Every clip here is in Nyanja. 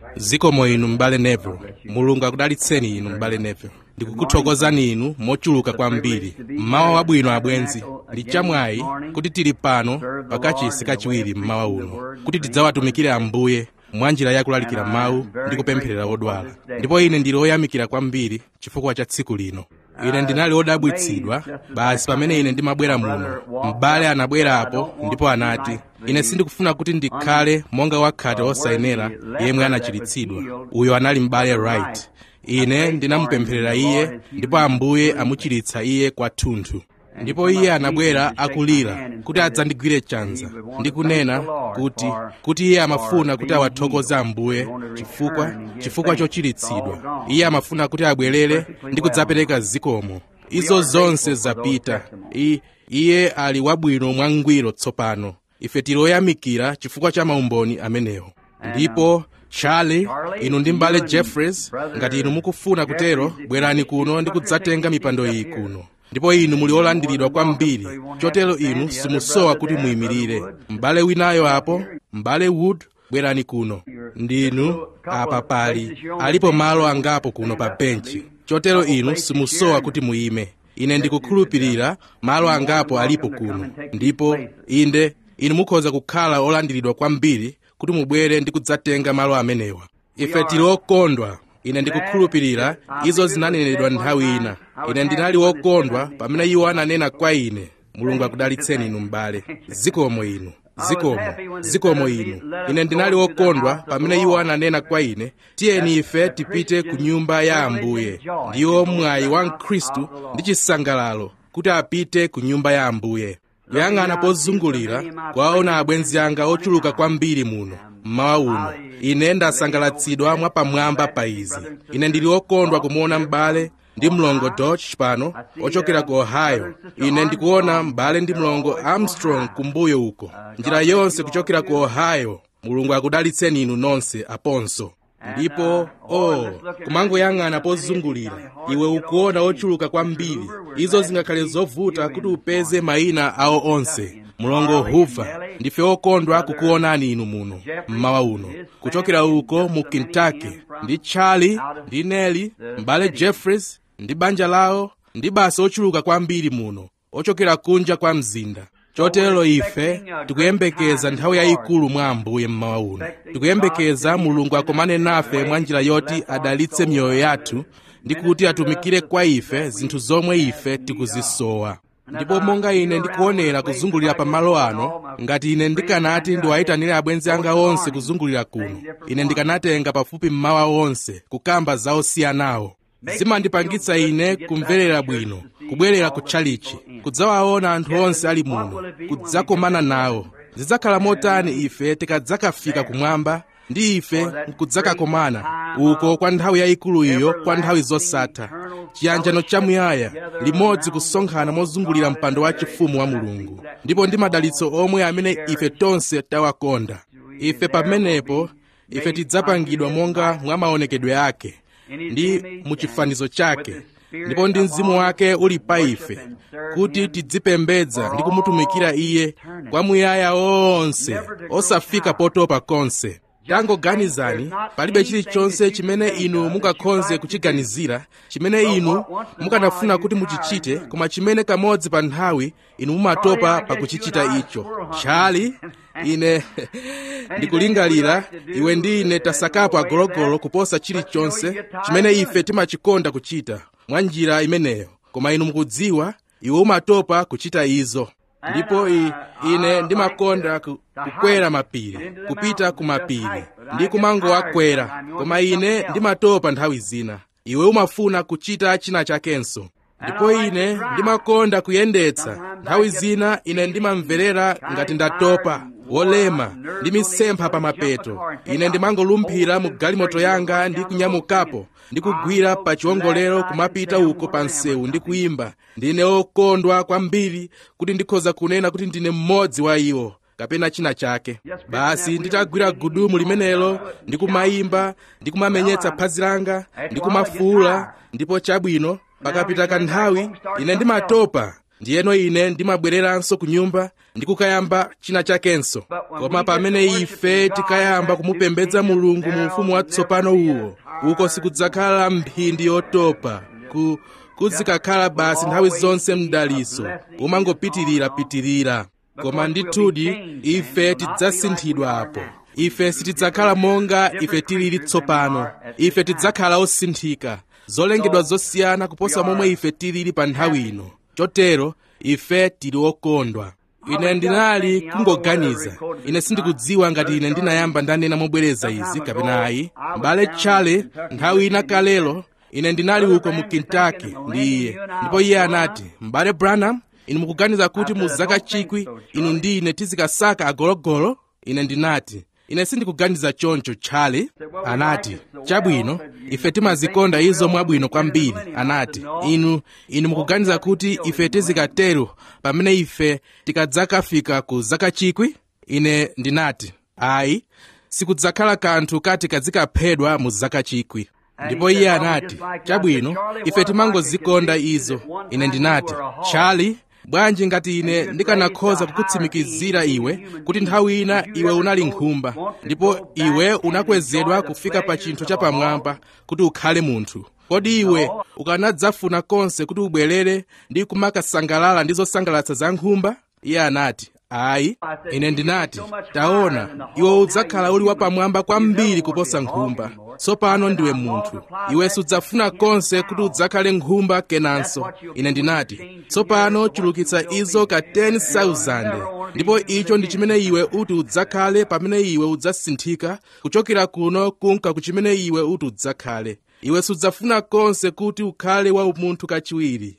zikomo inu m'bale neville mulungu akudalitseni inu m'bale neville ndikukuthokozani inu mochuluka kwambiri mmawa wabwino abwenzi ndi chamwayi kuti tili pano pakachisi kachiwiri mmawa uno kuti tidzawatumikire ambuye mwa njira yakulalikira mawu ndi kupempherera odwala ndipo ine ndili oyamikira kwambiri chifukwa cha tsiku lino ine ndinali odabwitsidwa basi pamene ine ndimabwera muno m'bale anabwerapo ndipo anati ine sindikufuna kuti ndikhale monga wakhate osayenera yemwe anachiritsidwa uyo anali m'bale right ine ndinamupempherera iye ndipo ambuye amuchiritsa iye kwathunthu ndipo iye anabwera akulira kuti adzandigwire chanza ndi kunena kuti kuti iye amafuna kuti awathokoze ambuye chifukwa chifukwa chochiritsidwa iye amafuna kuti abwerere ndi kudzapereka zikomo izo zonse zapita I, iye ali wabwino mwangwiro tsopano ife tili oyamikira chifukwa cha maumboni amenewo ndipo charlie inu ndi mbale jeffreys ngati inu mukufuna kutero bwerani kuno ndi kudzatenga mipando iyi kuno ndipo inu muli olandiridwa kwambiri chotero inu simusowa kuti muyimirire m'bale winayo apo m'bale wood bwerani kuno ndinu apa pali alipo malo angapo kuno pa benchi chotero inu simusowa kuti muyime ine ndikukhulupirira malo angapo alipo kuno ndipo inde inu mukhoza kukhala olandiridwa kwambiri kuti mubwere ndi kudzatenga malo amenewa ife tili okondwa ine ndikukhulupirira izo zinanenedwa nthawi ina ine ndinali wokondwa pamene iwo ananena kwa ine mulungu akudalitseni inu m'bale zikomo inu zikomo zikomo inu ine ndinali wokondwa pamene iwo ananena kwa ine tiyeni ife tipite ku nyumba ya ambuye ndiwo mwayi wa mkhristu ndi chisangalalo kuti apite ku nyumba ya ambuye kuyang'ana pozungulira kwaona abwenzi anga ochuluka kwambiri muno mmawa uno ine ndasangalatsidwa mwapamwamba pa izi ine ndili wokondwa kumuona m'bale ndi mlongo dodge pano ochokera ku ohio ine ndikuona m'bale ndi mlongo armstrong kumbuyo uko njira yonse kuchokera ku ohio mulungu akudalitseni inu nonse aponso ndipo oh kumangoyang'ana pozungulira iwe ukuona ochuluka kwambiri izo zingakhale zovuta kuti upeze mayina awo onse mlongo hoover ndife okondwa kukuonani inu muno mmawa uno kuchokera uko mu kentucky ndi charlie ndi nelly m'bale jeffreys ndi banja lawo ndi basi ochuluka kwambiri muno ochokera kunja kwa mzinda chotero ife tikuyembekeza nthawi yayikulu mwa ambuye mmawa uno tikuyembekeza mulungu akomane nafe mwa njira yoti adalitse miyoyo yathu ndi kuti atumikire kwa ife zinthu zomwe ife tikuzisowa ndipo monga ine ndikuonera kuzungulira pamalo ano ngati ine ndikanati ndiwayitanire abwenzi anga onse kuzungulira kuno ine ndikanatenga pafupi mmawa onse kukamba za osiyanawo zimandipangitsa ine kumverera bwino kubwerera ku tchalichi kudzawaona anthu onse ali muno kudzakomana nawo zidzakhala motani ife tikadzakafika kumwamba ndi ife nkudzakakomana uko kwa nthawi yayikulu iyo kwa nthawi zosatha chiyanjano chamuyaya limodzi kusonkhana mozungulira mpando wa chifumu wa mulungu ndipo ndi madalitso omwe amene ife tonse tawakonda ife pamenepo ife tidzapangidwa monga mwa maonekedwe ake ndi muchifanizo chake ndipo ndi mzimu wake uli pa ife kuti tidzipembedza ndi kumutumikira iye kwamuyaya onse osafika potopa konse tangoganizani palibe chilichonse chimene inu mungakhoze kuchiganizira chimene inu mukanafuna kuti muchichite koma chimene kamodzi pa nthawi inu mumatopa pakuchichita icho chali ine ndikulingalira iwe ndi ine tasakapo agologolo kuposa chilichonse chimene ife timachikonda kuchita mwa njira imeneyo koma inu mukudziwa iwe umatopa kuchita izo ndipo i, ine ndimakonda ku, kukwera mapiri kupita ku mapiri ndi kumangowakwera koma ine ndimatopa nthawi zina iwe umafuna kuchita china chakenso ndipo ine ndimakonda kuyendetsa nthawi zina ine ndimamverera ngati ndatopa wolema ndi misempha pa mapeto ine ndimangolumphira mu galimoto yanga ndi kunyamukapo ndi kugwira pa chiwongolero kumapita uko pa msewu ndi kuyimba ndine okondwa kwambiri kuti ndikhoza kunena kuti ndine mmodzi wa iwo kapena china chake basi nditagwira gudumu limenelo ndikumayimba ndikumamenyetsa phazi langa ndikumafuula ndipo chabwino pakapita kanthawi ine ndimatopa ndiyeno ine ndimabwereranso ku nyumba ndikukayamba china chakenso koma pamene ife tikayamba kumupembedza mulungu mu ufumu watsopano uwo uko sikudzakhala mphindi yotopa ku kuzikakhala basi nthawi zonse mdaliso umangopitirira-pitirira koma ndithudi ife tidzasinthidwa apo ife sitidzakhala monga ife tilili tsopano ife tidzakhala osinthika zolengedwa zosiyana kuposa momwe ife tilili pa nthawi ino chotero ife tili okondwa ine ndinali kungoganiza ine sindikudziwa ngati ine ndinayamba ndanena mobwereza izi kapena ayi m'bale tchale nthawi ina kalelo ine ndinali uko mu kentucky ndi iye ndipo iye anati m'bale branham inu mukuganiza kuti mu zaka chikwi inu ndi ine tizikasaka agologolo ine ndinati ine sindikuganiza choncho tchale anati chabwino ife timazikonda izo mwabwino kwambiri anati inu inu mukuganiza kuti ife tizikatero pamene ife tikadzakafika ku zaka chikwi ine ndinati ayi sikudzakhala kanthu kati kazikaphedwa mu zaka chikwi ndipo iye anati chabwino ife timangozikonda izo ine ndinati tchali bwanji ngati ine ndikanakhoza kukutsimikizira iwe kuti nthawi ina iwe unali nkhumba ndipo iwe unakwezedwa kufika pa chinthu chapamwamba kuti ukhale munthu kodi iwe ukanadzafuna konse kuti ubwerere ndi kumakasangalala ndi zosangalatsa za nkhumba iye anati ayi ine ndinati taona iwe udzakhala uli wapamwamba kwambiri kuposa nkhumba tsopano ndiwe munthu iwe sudzafuna konse kuti udzakhale nkhumba kenanso ine ndinati tsopano chulukitsa izo ka 10,000 ndipo icho ndi chimene iwe uti udzakhale pamene iwe udzasinthika kuchokera kuno kunka ku chimene iwe uti udzakhale iwe sudzafuna konse kuti ukhale wa umunthu kachiwiri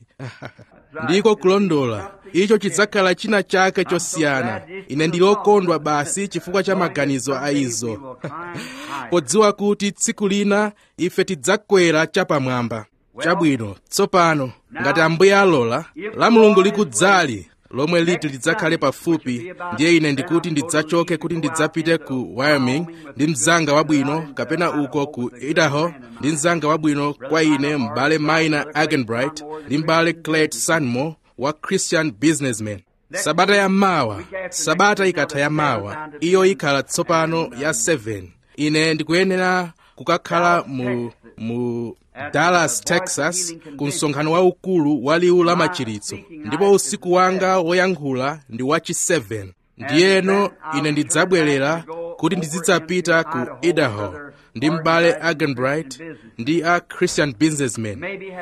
ndiko kulondola icho chidzakhala china chake chosiyana ine ndili okondwa basi chifukwa cha maganizo a izo podziwa kuti tsiku lina ife tidzakwera chapamwamba chabwino tsopano ngati ambuye alola la mulungu likudzali lomwe liti lidzakhale pafupi ndiye ine ndikuti ndidzachoke kuti ndidzapite ku wyoming ndi mzanga wabwino kapena uko ku idaho ndi mzanga wabwino kwa ine m'bale maina agenbright ndi m'bale clet sanmore wa christian businessman sabata ya mawa sabata ikatha ya mawa iyo ikhala tsopano ya 7 ine ndikuyenera kukakhala mu mu dallas texas ku msonkhano waukulu wa liwu la machiritso ndipo usiku wanga woyankhula ndi wachi 7 ndiyeno ine ndidzabwerera kuti ndizidzapita ku idaho ndi m'bale agenbright ndi a christian businessman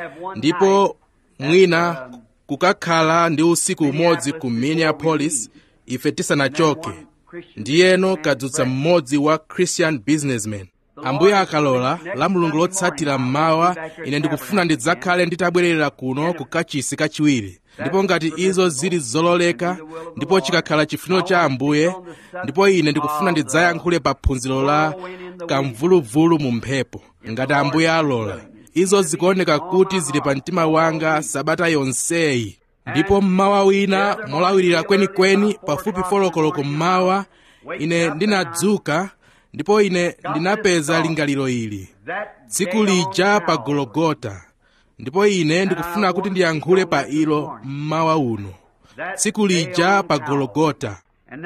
ndipo mwina kukakhala ndi usiku umodzi ku minneapolis ife tisanachoke ndiyeno kadzutsa mmodzi wa christian businessman ambuye akalola la mulungu lotsatira mmawa ine ndikufuna ndidzakhale nditabwerera kuno ku kachisi kachiwiri ndipo ngati izo zili zololeka ndipo chikakhala chifuniro cha ambuye ndipo ine ndikufuna ndidzayankhule pa phunziro la kamvuluvulu mu mphepo ngati ambuye alola izo zikuoneka kuti zili pa mtima wanga sabata yonseyi ndipo mmawa wina molawirira kwenikweni pafupi folokoloko mmawa ine ndinadzuka ndipo ine ndinapeza lingaliro ili tsiku lija pa gologota ndipo ine ndikufuna kuti ndiyankhule pa ilo mmawa uno tsiku lija pa gologota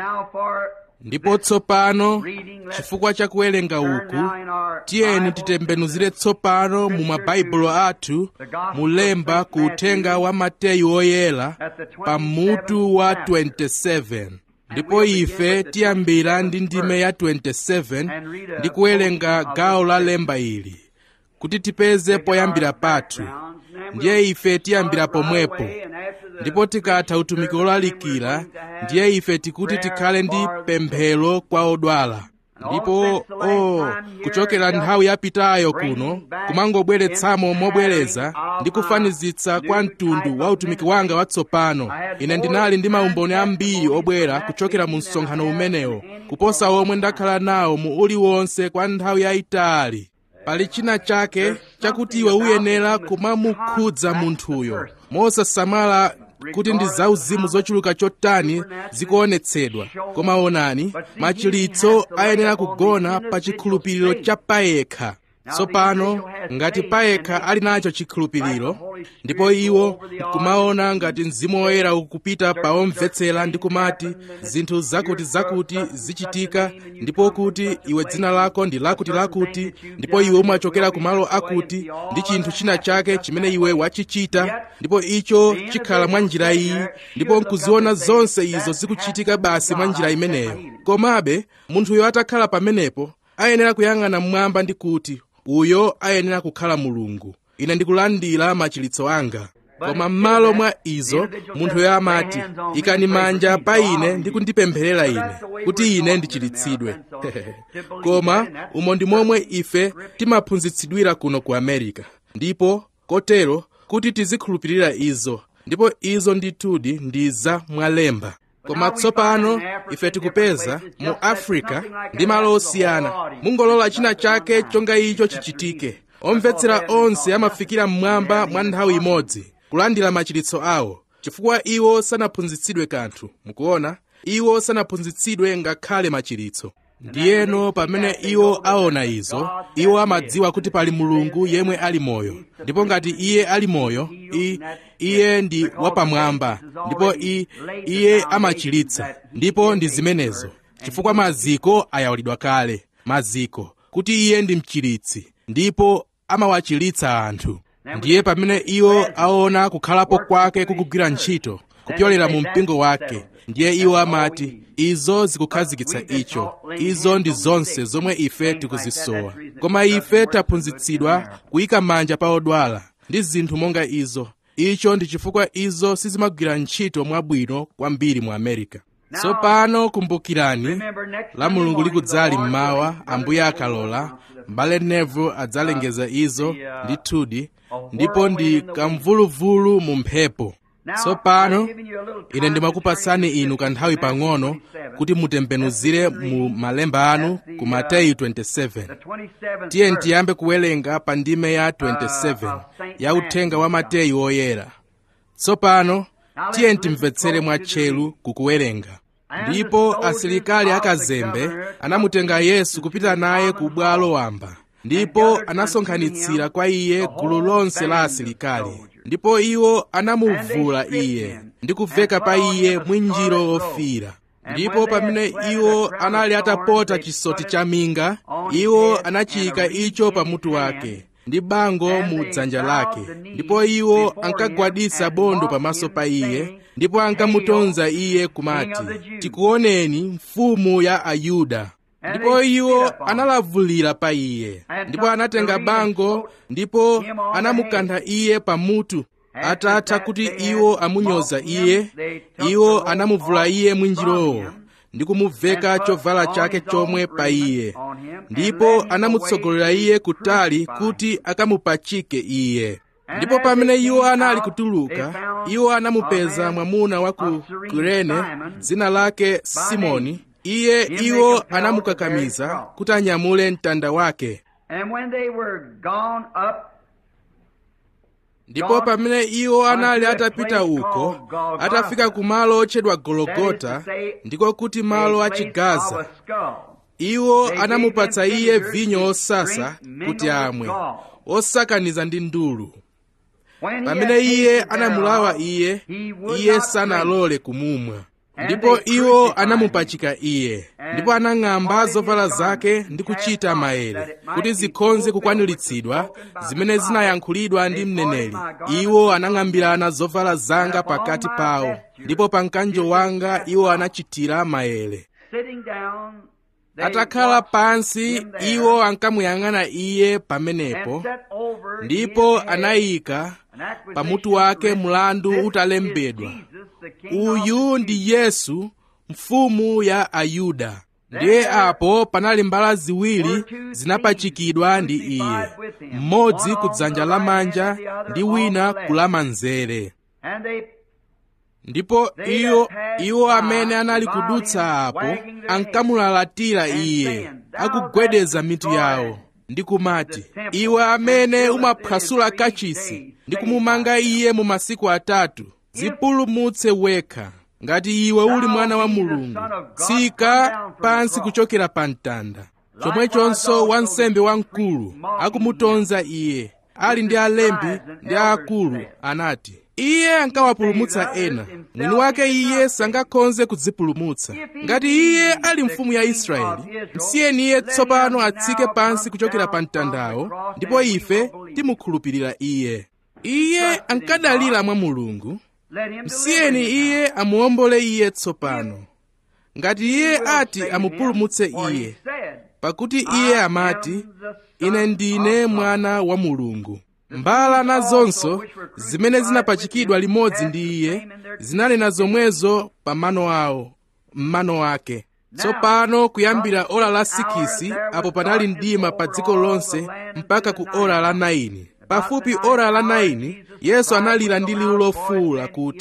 ndipo tsopano chifukwa cha kuwerenga uku tiyeni titembenuzire tsopano mu mabaibulo athu mulemba ku uthenga wa mateyu oyera pa mutu wa 27 ndipo ife tiyambira ndi ndime ya 27 ndi kuwerenga gawo la lemba ili kuti tipeze poyambira pathu ndiye ife tiyambira pomwepo ndipo tikatha utumiki wolalikira ndiye ife tikuti tikhale ndi pemphero kwa odwala ndipo o oh, kuchokera nthawi yapitayo kuno kumangobweretsamo mobwereza ndi kufanizitsa kwa mtundu wa utumiki wanga watsopano ine ndinali ndi maumboni ambiri obwera kuchokera mu msonkhano umenewo kuposa omwe ndakhala nawo mu uliwonse kwa nthawi yayitali pali china chake chakuti iwe uyenera kumamukhudza munthuyo mosasamala kuti ndi zauzimu zochuluka chotani zikuonetsedwa koma onani machiritso ayenera kugona pa chikhulupiriro cha payekha tsopano ngati payekha ali nacho chikhulupiriro ndipo iwo nkumaona ngati mzimu woyera ukupita pa omvetsera ndi kumati zinthu zakuti zakuti zichitika ndipo kuti iwe dzina lako ndi lakuti lakuti ndipo iwe umachokera kumalo akuti ndi chinthu china chake chimene iwe wachichita ndipo icho chikhala mwa njira iyi ndipo nkuziona zonse izo zikuchitika basi mwa njira imeneyo komabe munthuyo atakhala pamenepo ayenera kuyang'ana mmwamba ndi kuti uyo ayenera kukhala mulungu ine ndikulandira machiritso anga koma m'malo mwa izo munthuyo amati ikani manja pa ine ndi kundipempherera ine kuti ine ndichiritsidwe koma umo ndi momwe ife timaphunzitsidwira kuno ku america ndipo kotero kuti tizikhulupirira izo ndipo izo ndithudi ndi za mwalemba koma tsopano ife tikupeza mu africa ndi malo osiyana mungolola china chake chonga icho chichitike omvetsera onse amafikira mmwamba mwa nthawi imodzi kulandira machiritso awo chifukwa iwo sanaphunzitsidwe kanthu mukuona iwo sanaphunzitsidwe ngakhale machiritso ndiyeno pamene iwo aona izo iwo amadziwa kuti pali mulungu yemwe ali moyo ndipo ngati iye ali moyo i, iye ndi wapamwamba ndipo i, iye amachiritsa ndipo ndi zimenezo chifukwa maziko ayawulidwa kale maziko kuti iye ndi mchiritsi ndipo amawachiritsa anthu ndiye pamene iwo aona kukhalapo kwake kukugwira ntchito kupyolera mu mpingo wake ndiye iwo amati izo zikukhazikitsa icho izo ndi zonse zomwe ife tikuzisowa koma ife taphunzitsidwa kuyika manja pa odwala ndi zinthu monga izo icho ndi chifukwa izo sizimagwira ntchito mwabwino kwambiri mu america tsopano kumbukirani la mulungu likudzali mmawa ambuye akalola mbale neville adzalengeza izo ndithudi ndipo ndi kamvuluvulu mu mphepo tsopano ine ndimakupatsani inu kanthawi pang'ono kuti mutembenuzire mu malemba anu ku mateyu 27 tiye tiyambe kuwerenga pa ndime ya 27 ya uthenga wa mateyu oyera tsopano tiye timvetsere mwatcheru kukuwerenga ndipo asilikali akazembe anamutenga yesu kupita naye ku bwalo wamba ndipo anasonkhanitsira kwa iye gulu lonse la asilikali ndipo iwo anamuvula iye ndi kuveka pa iye mwinjiro ofira ndipo pamene iwo anali atapota chisoti cha minga iwo anachiyika icho pamutu wake ndi bango mu dzanja lake ndipo iwo ankagwaditsa bondo pamaso pa iye ndipo ankamutonza iye kumati tikuoneni mfumu ya ayuda ndipo iwo analavulira pa iye ndipo anatenga bango ndipo anamukantha iye pamutu atatha kuti iwo amunyoza iye iwo anamuvula iye mwinjirowo ndi kumuveka chovala chake chomwe pa iye ndipo anamutsogolera iye kutali kuti akamupachike iye ndipo pamene iwo anali kutuluka iwo anamupeza mwamuna wa ku kurene dzina lake simoni iye iwo anamukakamiza kuti anyamule mtanda wake ndipo pamene iwo anali atapita uko atafika ku malo otchedwa gologota ndiko kuti malo achigaza iwo anamupatsa iye vinyo osasa kuti amwe osakaniza ndi ndulu pamene iye anamulawa iye iye sanalole kumumwa ndipo iwo anamupachika iye ndipo anang'amba zovala zake ndi kuchita maere kuti zikhonze kukwaniritsidwa zimene zinayankhulidwa ndi mneneri iwo anang'ambirana zovala zanga pakati pawo ndipo pa mkanjo wanga iwo anachitira maere atakhala pansi iwo ankamuyang'ana iye pamenepo ndipo anayika pamutu wake mlandu utalembedwa uyu ndi yesu mfumu ya ayuda ndiye apo panali mbala ziwiri zinapachikidwa ndi iye mmodzi ku dzanja lamanja ndi wina ku lamanzere ndipo iwo iwo amene anali kudutsa apo ankamulalatira iye akugwedeza mitu yawo ndi kumati iwe amene umaphwasula kachisi ndi kumumanga iye mu masiku atatu zipulumutse wekha ngati iwe uli mwana wa mulungu tsika pansi kuchokera pa mtanda chomwechonso wansembe wamkulu akumutonza iye ali ndi alembi ndi aakulu anati iye ankawapulumutsa ena mwini wake iye sangakhoze kudzipulumutsa ngati iye ali mfumu ya israeli msiyeni iye tsopano atsike pansi kuchokera pa mtandawo ndipo ife timukhulupirira iye iye ankadalira mwa mulungu msiyeni iye amuwombole iye tsopano ngati iye ati amupulumutse iye pakuti iye amati ine ndine mwana wa mulungu mbala nazonso zimene zinapachikidwa limodzi ndi iye zinanena zomwezo pa mano awo m'mano ake tsopano kuyambira ora la sikisi apo panali mdima pa dziko lonse mpaka ku ora la 9 pafupi ora la 9 yesu analira ndi liwu lofuwula kuti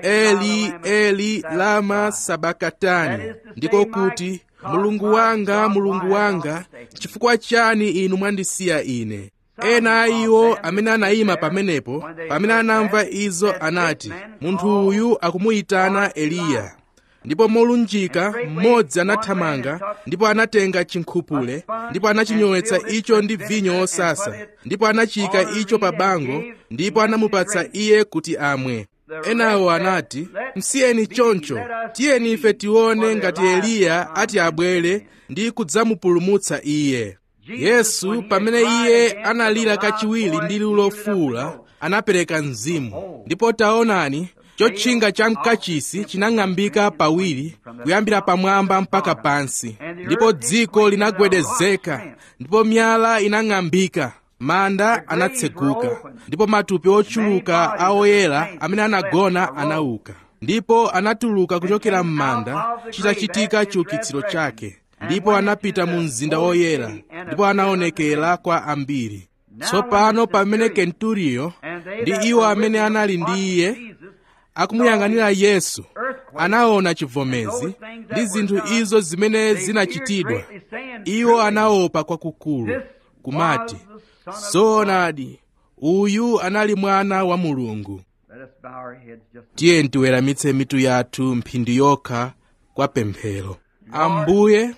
eli eli lama sabakatani ndiko kuti mulungu wanga mulungu wanga chifukwa chani inu mwandisiya ine ena a iwo amene anayima pamenepo pamene anamva izo anati munthu uyu akumuyitana eliya ndipo molunjika mmodzi anathamanga ndipo anatenga chinkhupule ndipo anachinyowetsa icho ndi vinyo wosasa ndipo anachika icho pa bango ndipo anamupatsa iye kuti amwe enawo anati msiyeni choncho tiyeni ife tione ngati eliya ati abwere ndi kudzamupulumutsa iye yesu pamene iye analira kachiwiri ndi liwu lofuwula anapereka mzimu ndipo taonani chotchinga cha mkachisi chinang'ambika pawiri kuyambira pamwamba mpaka pansi ndipo dziko linagwedezeka ndipo miyala inang'ambika manda anatseguka ndipo matupi ochuluka a oyera amene anagona anauka ndipo anatuluka kuchokera m'manda chitachitika chiukitsiro chake ndipo anapita mu mzinda woyera ndipo anaonekera kwa ambiri tsopano pamene kenturiyo ndi iwo amene anali ndi iye akumuyang'anira yesu anaona chivomezi ndi zinthu izo zimene zinachitidwa iwo anaopa kwakukulu kumati zoonadi uyu anali mwana wa mulungu tiye tiweramitse mitu yathu mphindi yokha kwa pemphero ambuye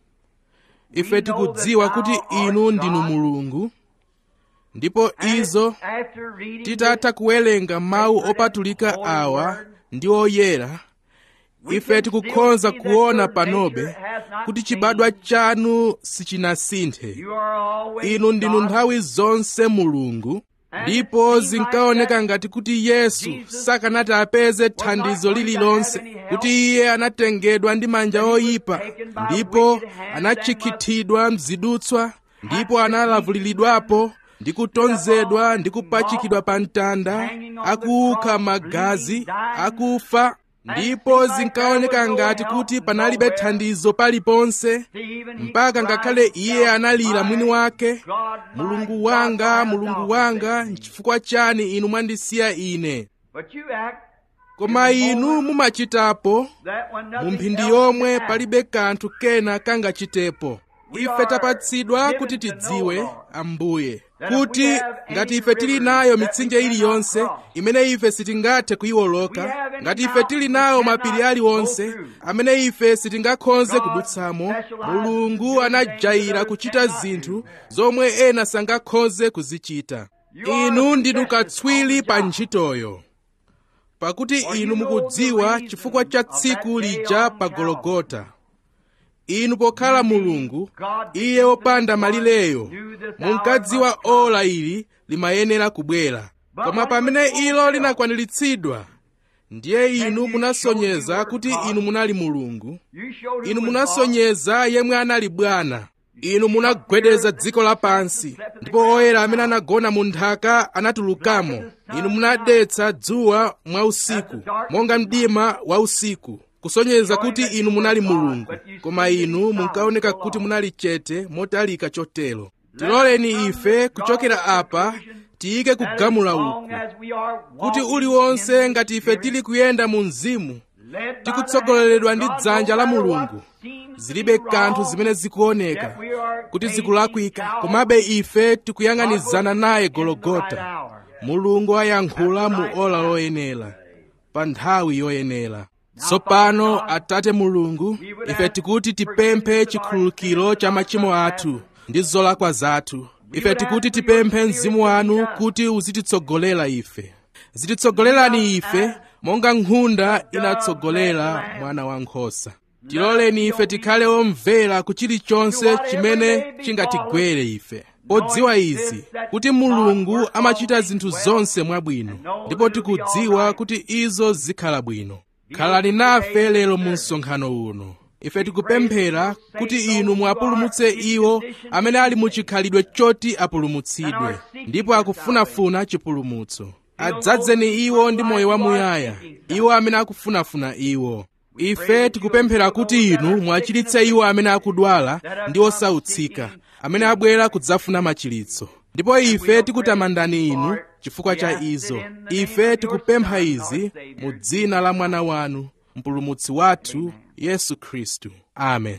ife tikudziwa kuti inu ndinu mulungu ndipo izo titatha kuwerenga mawu opatulika awa ndi oyera ife tikukhoza kuona panobe kuti chibadwa chanu sichinasinthe inu ndinu nthawi zonse mulungu ndipo zinkaoneka ngati kuti yesu sakanati apeze thandizo lililonse kuti iye anatengedwa ndi manja oyipa ndipo anachikhithidwa mzidutswa ndipo analavulilidwapo ndi kutonzedwa ndi kupachikidwa pa mtanda akuukha magazi akufa ndipo zinkaoneka ngati kuti panalibe thandizo paliponse mpaka ngakhale iye analira mwini wake mulungu wanga mulungu wanga nchifukwa chani inu mwandisiya ine koma inu mumachitapo mu mphindi yomwe palibe kanthu kena kangachitepo ife tapatsidwa kuti tidziwe ambuye kuti ngati ife tili nayo mitsinje iliyonse imene ife sitingathe kuyiwoloka ngati ife tili nayo mapiri aliwonse amene ife sitingakhoze kudutsamo mulungu anajayira kuchita zinthu zomwe ena sangakhoze kuzichita inu ndinu katswiri pa ntchitoyo pakuti inu mukudziwa chifukwa cha tsiku lija pa gologota inu pokhala mulungu iye wopanda malireyo munkadziwa ola ili limayenera kubwera koma pamene ilo linakwaniritsidwa ndiye inu munasonyeza kuti inu munali mulungu inu munasonyeza yemwe anali bwana inu munagwedeza dziko lapansi ndipo oyera amene anagona mu nthaka anatulukamo inu munadetsa dzuwa mwa usiku monga mdima wa usiku kusonyeza kuti inu munali mulungu koma inu munkaoneka kuti munali chete motalika chotero tiloleni ife kuchokera apa tiyike kugamula uku kuti uliwonse ngati ife tili kuyenda mu mzimu tikutsogoleredwa ndi dzanja la mulungu zilibe kanthu zimene zikuoneka kuti zikulakwika komabe ife tikuyang'anizana naye gologota mulungu ayankhula mu ola loyenera pa nthawi yoyenera tsopano atate mulungu ife tikuti tipemphe chikhululukiro cha machimo athu ndi zolakwa zathu ife tikuti tipemphe mzimu wanu kuti uzititsogolera ife zititsogolerani ife monga nkhunda inatsogolera mwana wankhosa tiloleni ife tikhale omvera ku chilichonse chimene chingatigwere ife podziwa izi kuti mulungu amachita zinthu zonse mwabwino ndipo tikudziwa kuti izo zikhala bwino khalani nafe lero mu msonkhano uno ife tikupemphera kuti inu muwapulumutse iwo amene ali mu chikhalidwe choti apulumutsidwe ndipo akufunafuna chipulumutso adzadzeni iwo ndi moyo wamuyaya iwo amene akufunafuna iwo ife tikupemphera kuti inu muwachiritse iwo amene akudwala ndi osautsika amene abwera kudzafuna machiritso ndipo ife tikutamandani inu chifukwa cha izo ife tikupempha izi mu dzina la mwana wanu mpulumutsi wathu yesu khristu amen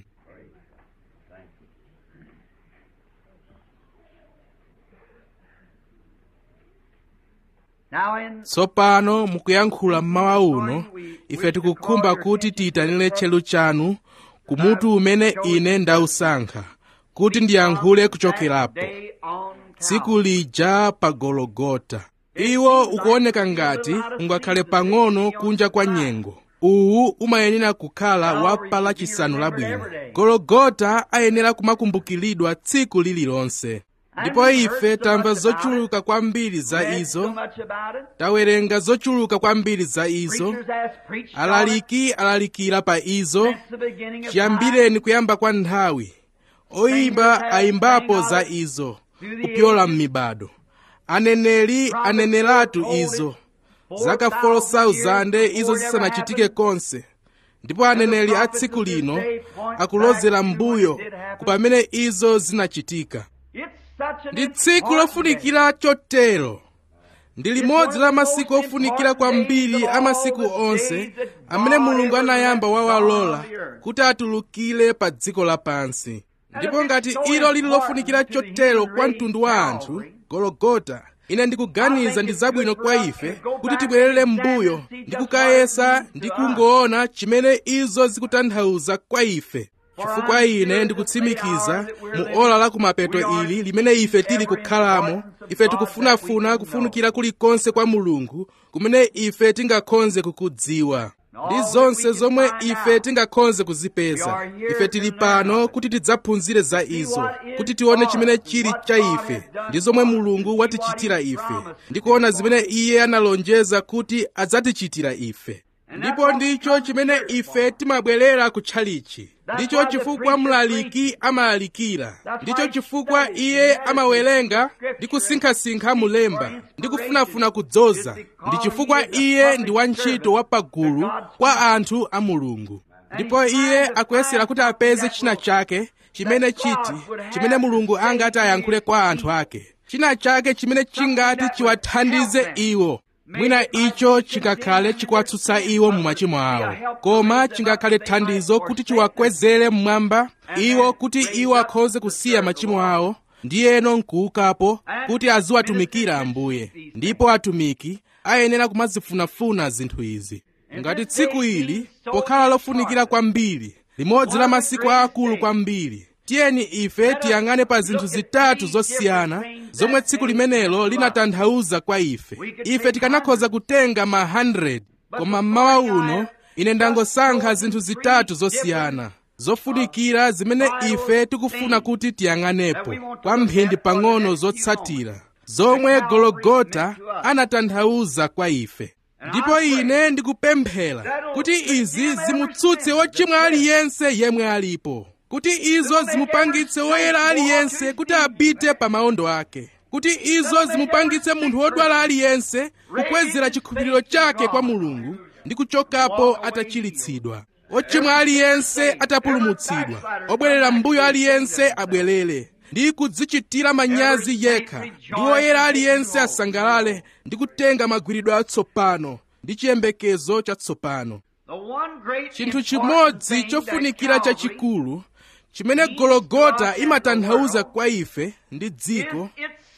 tsopano mukuyankhula mmawa uno ife tikukhumba kuti tiyitanire tchelu chanu kumutu umene ine ndausankha kuti ndiyankhule kuchokerapo tsiku lija pa gologota iwo ukuoneka ngati ungakhale pang'ono kunja kwa nyengo uwu umayenera kukhala wapa lachisanu labwino gologota ayenera kumakumbukiridwa tsiku lililonse ndipo ife tamva zochuluka kwambiri za izo tawerenga zochuluka kwambiri za izo alaliki alalikira pa izo chiyambireni kuyamba kwa nthawi oyimba ayimbapo za izo kupyola m'mibado aneneri aneneratu izo zaka 4,000 izo zisanachitike konse ndipo aneneri a tsiku lino akulozera m'mbuyo kupamene izo zinachitika ndi tsiku lofunikira chotero ndi limodzi la masiku ofunikira kwambiri a masiku onse amene mulungu anayamba wawalola kuti atulukire pa dziko lapansi ndipo ngati ilo lili lofunikira chotero kwa mtundu wa anthu gologota ine ndikuganiza ndi zabwino kwa ife kuti tibwerere m'mbuyo ndi kukayesa ndi kungoona chimene izo zikutanthauza kwa ife chifukwa ine ndikutsimikiza mu ola la kumapeto ili limene ife tili kukhalamo ife tikufunafuna kufunikira kulikonse kwa mulungu kumene ife tingakhonze kukudziwa ndi zonse zomwe ife tingakhonze kuzipeza ife tili pano kuti tidzaphunzire za izo kuti tione chimene chili cha ife ndi zomwe mulungu watichitira ife ndi kuona zimene iye analonjeza kuti adzatichitira ife ndipo ndicho chimene ife timabwerera kutchalichi ndicho chifukwa mlaliki amalalikira ndicho chifukwa iye amawerenga ndi kusinkhasinkha mulemba ndi kufunafuna kudzoza ndi chifukwa iye ndi wantchito wa pagulu kwa anthu a mulungu ndipo iye akuyesera kuti apeze china chake chimene chiti chimene mulungu angati ayankhule kwa anthu ake china chake chimene chingati chiwathandize iwo mwina icho chingakhale chikuwatsutsa iwo mu machimo awo koma chingakhale thandizo kuti chiwakwezere mmwamba iwo kuti iwo akhoze kusiya machimo awo ndiyeno nkuukapo kuti aziwatumikira ambuye ndipo atumiki ayenera kumazifunafuna zinthu izi ngati tsiku ili pokhala lofunikira kwambiri limodzi la masiku aakulu kwambiri tiyeni ife tiyang'ane pa zinthu zitatu zosiyana zomwe tsiku limenelo linatanthauza kwa ife ife tikanakhoza kutenga ma 100 koma mmawa uno ine ndangosankha zinthu zitatu zosiyana zofunikira zimene ife tikufuna kuti tiyang'anepo kwa mphindi pang'ono zotsatira zomwe gologota anatanthauza kwa ife ndipo ine ndikupemphera kuti izi zimutsutse wochimwa aliyense yemwe alipo kuti izo zimupangitse woyera aliyense kuti apite pa maondo ake kuti izo zimupangitse munthu wodwala aliyense kukwezera chikhulupiriro chake kwa mulungu ndi kuchokapo atachiritsidwa ochimwa aliyense atapulumutsidwa obwerera m'mbuyo aliyense abwerere ndi kudzichitira manyazi yekha ndi woyera aliyense asangalale ndi kutenga magwiridwe atsopano ndi chiyembekezo chatsopano chinthu chimodzi chofunikira chachikulu chimene gologota imatanthauza kwa ife ndi dziko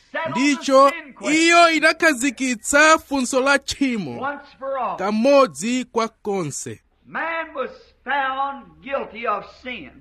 ndicho iyo inakhazikitsa funso la tchimo kamodzi kwa konse man was found guilty of sin.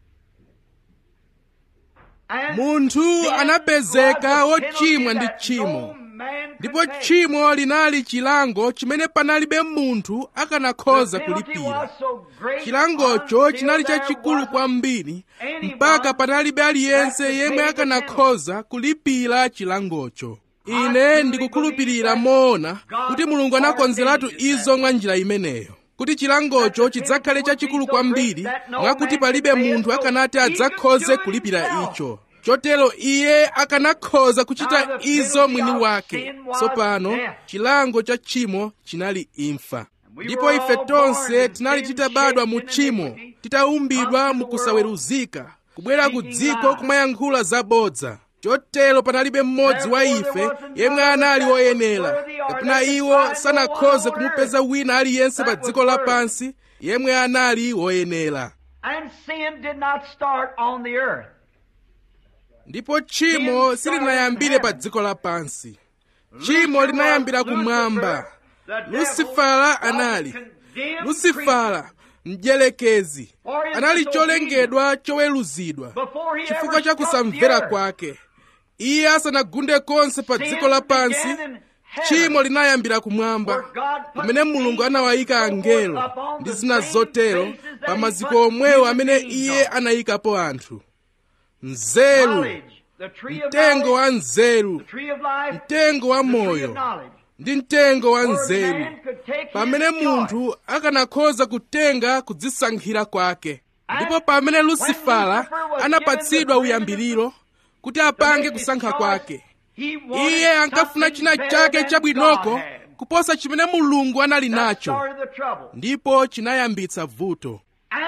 And munthu sin anapezeka was the wochimwa penalty ndi that tchimo no man could ndipo pay. tchimo linali chilango chimene panalibe munthu akanakhoza The penalty kulipira was so great chilangocho until chinali there chachikulu wasn't kwambiri anyone mpaka panalibe aliyense that could yemwe pay the akanakhoza kulipira chilangocho I ine truly ndikukhulupirira believe that moona God kuti mulungu anakonzeratu ordained it izo that mwa njira imeneyo kuti chilangocho That the chidzakhale penalty would chachikulu be so kwambiri great that no mwakuti man palibe could pay it, munthu so akanati he could adzakhoze do it kulipira himself. icho chotero iye akanakhoza Now kuchita the izo penalty mwini of wake sin was tsopano death. chilango cha tchimo chinali imfa we ndipo were ife all tonse born in tinali sin, titabadwa mu shaped in tchimo iniquity, titaumbidwa come to mu the kusaweruzika kubwera ku speaking dziko lies. kumayankhula zabodza chotero panalibe mmodzi wa Therefore ife there wasn't yemwe none anali that was woyenera worthy or kapena that could iwo find no sanakhoze one on kumupeza earth wina aliyense pa that was dziko worthy. lapansi yemwe anali woyenera And sin did not start on the earth. ndipo tchimo silinayambire pa dziko lapansi tchimo linayambira kumwamba lusifala anali lusifala mdyerekezi anali cholengedwa choweruzidwa chifukwa cha kusamvera kwake iye asanagunde konse pa dziko lapansi tchimo linayambira kumwamba kumene mulungu anawayika angelo ndi zina zotero pa maziko omwewo amene iye anayikapo anthu nzeru mtengo wa nzeru mtengo wa moyo ndi mtengo wa nzeru pamene munthu akanakhoza kutenga kudzisankhira kwake ndipo pamene lusifala anapatsidwa uyambiriro kuti apange kusankha kwake iye ankafuna china chake chabwinoko kuposa chimene mulungu anali nacho ndipo chinayambitsa vuto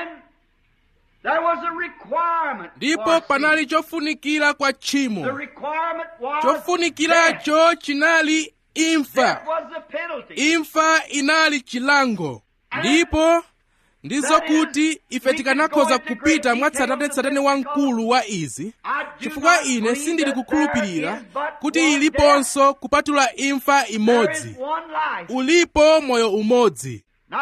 ndipo panali chofunikira kwa tchimo chofunikiracho chinali imfa imfa inali chilango ndipo ndizo kuti ife tikanakhoza kupita mwatsatanetsatane wamkulu wa izi chifukwa ine sindili kukhulupirira kuti iliponso kupatula imfa imodzi ulipo moyo umodzi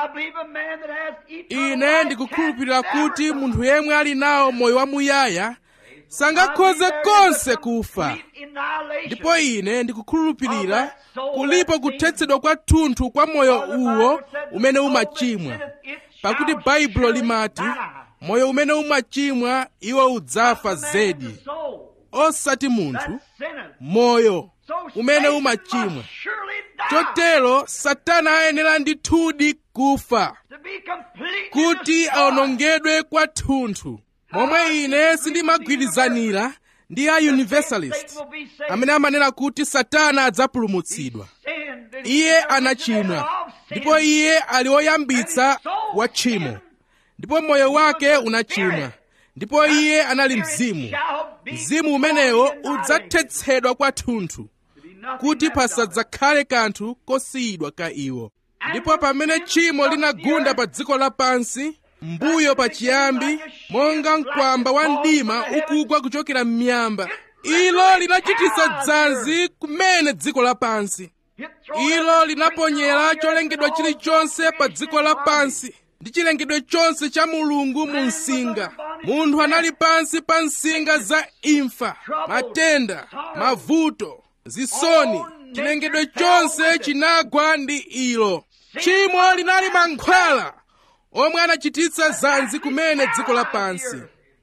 ine ndikukhulupirira kuti munthu yemwe ali nawo moyo wamuyaya sangakhoze konse kufa ndipo ine ndikukhulupirira kulipo kuthetsedwa kwathunthu kwa moyo uwo umene umachimwa pakuti baibulo limati moyo umene umachimwa iwo udzafa zedi osati munthu moyo umene umachimwa chotero satana ayenera ndithudi kufa kuti awonongedwe kwathunthu momwe ine sindimagwirizanira ndi a universalist amene amanena kuti satana adzapulumutsidwa iye anachimwa ndipo iye ali woyambitsa wa tchimo ndipo moyo wake unachimwa ndipo iye anali mzimu mzimu umenewo udzathetsedwa kwathunthu kuti pasadzakhale kanthu kosiyidwa ka iwo ndipo pamene tchimo linagunda pa dziko lapansi mbuyo pachiyambi monga mkwamba wa mdima ukugwa kuchokera m'miyamba ilo linachititsa dzanzi kumene dziko lapansi ilo linaponyera cholengedwa chilichonse pa dziko lapansi ndi chilengedwe chonse cha mulungu mu msinga munthu anali pansi pa msinga za imfa matenda mavuto zisoni chilengedwe chonse chinagwa ndi ilo tchimo linali mankhwala omwe anachititsa zanzi kumene dziko lapansi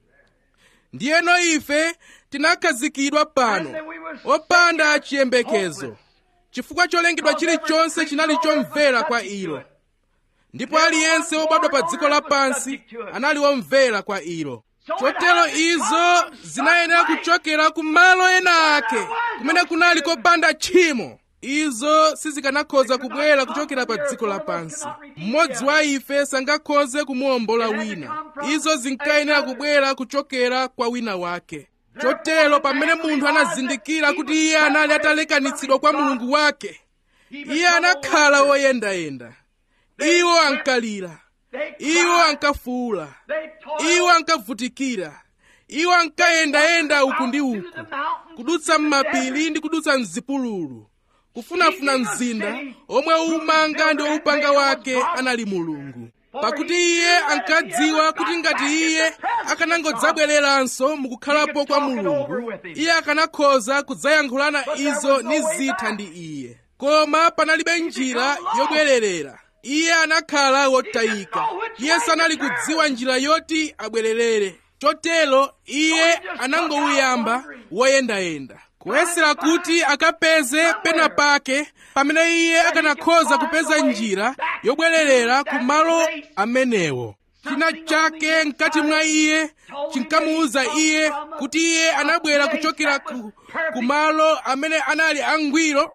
ndiyeno ife tinakhazikidwa pano opanda chiyembekezo chifukwa cholengedwa chilichonse chinali chomvera kwa ilo ndipo aliyense wobadwa pa dziko lapansi anali womvera kwa ilo chotero izo zinayenera kuchokera ku malo ena ake kumene kunali kopanda tchimo izo sizikanakhoza kubwera kuchokera pa dziko lapansi mmodzi wa ife sangakhoze kumuwombola wina izo zinkayenera kubwera kuchokera kwa wina wake chotero pamene munthu anazindikira kuti iye anali atalekanitsidwa kwa mulungu wake iye anakhala woyendayenda iwo ankalira iwo ankafuula iwo ankavutikira iwo ankayendayenda uku ndi uku kudutsa m'mapiri ndi kudutsa mzipululu kufunafuna mzinda omwe umanga ndi woupanga wake anali mulungu pakuti iye ankadziwa kuti ngati iye akanangodzabwereranso mukukhalapo kwa mulungu iye akanakhoza kudzayankhulana izo ni zitha ndi iye koma panalibe njira yobwererera iye anakhala wotayika iye sanali kudziwa njira yoti abwererere chotero iye anangouyamba woyendayenda kuyesera kuti akapeze pena pake pamene iye akanakhoza kupeza njira yobwererera ku malo amenewo china chake mkati mwa iye chinkamuwuza iye kuti iye anabwera kuchokera ku, ku malo amene anali angwiro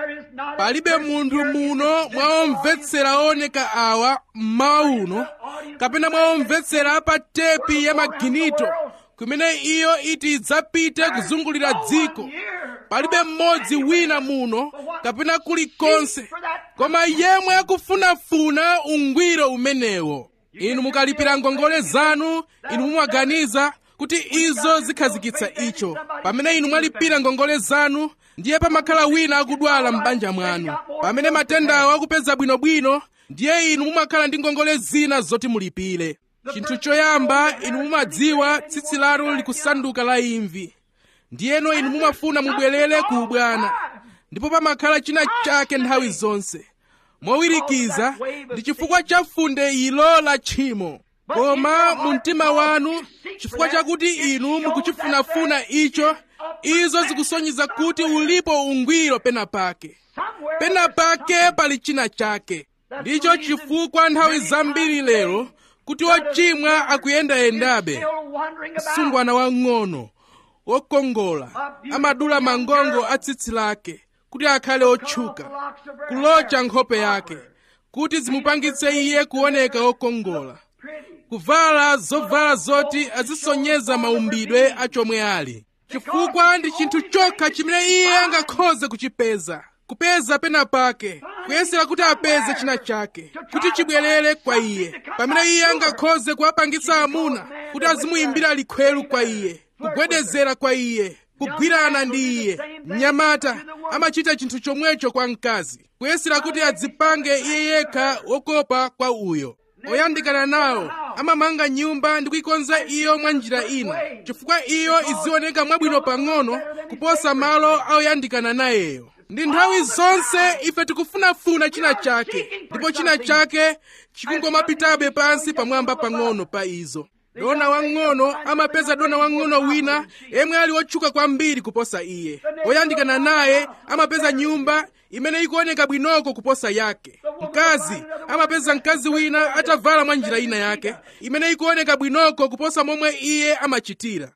palibe munthu muno mwaomvetsera ooneka awa mmawa uno kapena mwaomvetsera pa tepi ya maginito kumene iyo iti idzapite kuzungulira dziko palibe mmodzi wina muno kapena kulikonse koma yemwe akufunafuna ungwiro umenewo inu mukalipira ngongole zanu inu mumaganiza kuti izo zikhazikitsa icho pamene inu mwalipira ngongole zanu ndiye pamakhala wina akudwala m'banja mwanu pamene matendawo akupeza bwinobwino ndiye inu mumakhala ndi ngongole zina zoti mulipire chinthu choyamba inu mumadziwa tsitsi lanu likusanduka la imvi ndiyeno inu mumafuna mubwerere ku ubwana ndipo pamakhala china chake nthawi zonse mowirikiza ndi chifukwa cha funde ilo la tchimo koma mu mtima wanu chifukwa chakuti inu mukuchifunafuna icho izo zikusonyeza kuti ulipo ungwiro pena pake pena pake pali china chake ndicho chifukwa nthawi zambiri lero kuti ochimwa akuyendayendabe msungwana wang'ono wokongola amadula mangongo a tsitsi lake kuti akhale otchuka kulocha nkhope yake kuti zimupangitse iye kuoneka wokongola kuvala zovala zoti azisonyeza maumbidwe a chomwe ali chifukwa ndi chinthu chokha chimene iye angakhoze kuchipeza kupeza pena pake kuyesera kuti apeze china chake kuti chibwerere kwa iye pamene iye angakhoze kuwapangitsa amuna kuti azimuyimbira likhweru kwa iye kugwedezera kwa iye kugwirana ndi iye mnyamata amachita chinthu chomwecho kwa mkazi kuyesera kuti adzipange iye yekha wokopa kwa uyo oyandikana nawo amamanga nyumba ndi kuyikonza iyo mwa njira ina chifukwa iyo izioneka mwabwino pang'ono kuposa malo aoyandikana nayeyo ndi nthawi zonse ife tikufunafuna china chake ndipo china chake chikungomapitabe pansi pamwamba pang'ono pa izo dona wang'ono amapeza dona wang'ono wina yemwe ali wotchuka kwambiri kuposa iye oyandikana naye amapeza nyumba imene ikuoneka bwinoko kuposa yake mkazi amapeza mkazi wina atavala mwa njira ina yake imene ikuoneka bwinoko kuposa momwe iye amachitira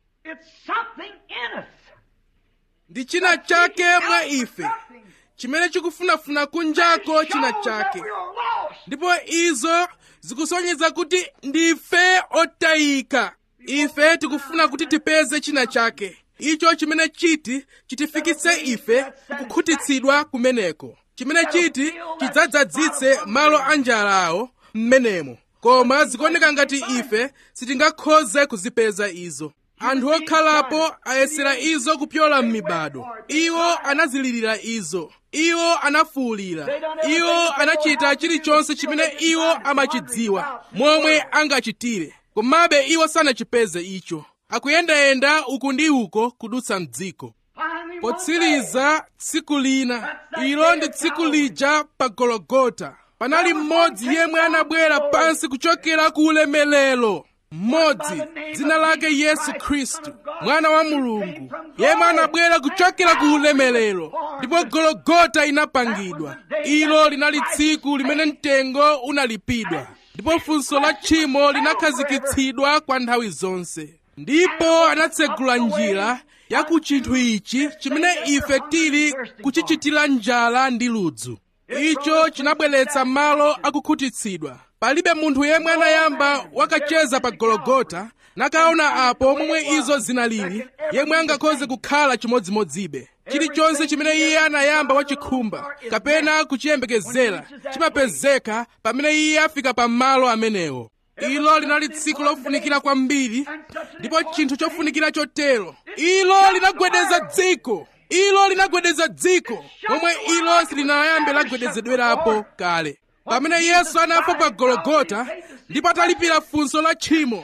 ndi china chake mwa ife chimene chikufunafuna kunjako china chake ndipo izo zikusonyeza kuti ndife otayika ife tikufuna kuti tipeze china chake icho chimene chiti chitifikitse ife kukhutitsidwa kumeneko chimene chiti chidzadzadzitse malo a njala awo m'menemo koma zikuoneka ngati ife sitingakhoze kuzipeza izo anthu okhalapo ayesera izo kupyola m'mibado iwo anazilirira izo iwo anafuwulira iwo anachita chilichonse chimene iwo amachidziwa momwe angachitire komabe iwo sanachipeze icho akuyendayenda uku ndi uko kudutsa mdziko potsiriza tsiku lina ilo ndi tsiku lija pa gologota panali mmodzi yemwe anabwera pansi kuchokera ku ulemelero mmodzi dzina lake yesu khristu mwana wa mulungu yemwe anabwera kuchokera ku ulemelero ndipo gologota inapangidwa ilo linali tsiku limene mtengo unalipidwa ndipo funso la tchimo linakhazikitsidwa kwa nthawi zonse ndipo anatsegula njira ya ku chinthu ichi chimene ife tili kuchichitira njala ndi ludzu icho chinabweretsa malo akukhutitsidwa palibe munthu yemwe anayamba wakacheza pa gologota nakaona apo momwe izo zinalili yemwe angakhoze kukhala chimodzimodzibe chilichonse chimene iye anayamba wachikhumba kapena kuchiyembekezera chimapezeka pamene iye afika pa malo amenewo ilo linali tsiku lofunikira kwambiri ndipo chinthu chofunikira chotero ilo linagwedeza dziko ilo linagwedeza dziko momwe ilo silinayambe lagwedezedwerapo kale pamene yesu anafa pa gologota ndipo atalipira funso la tchimo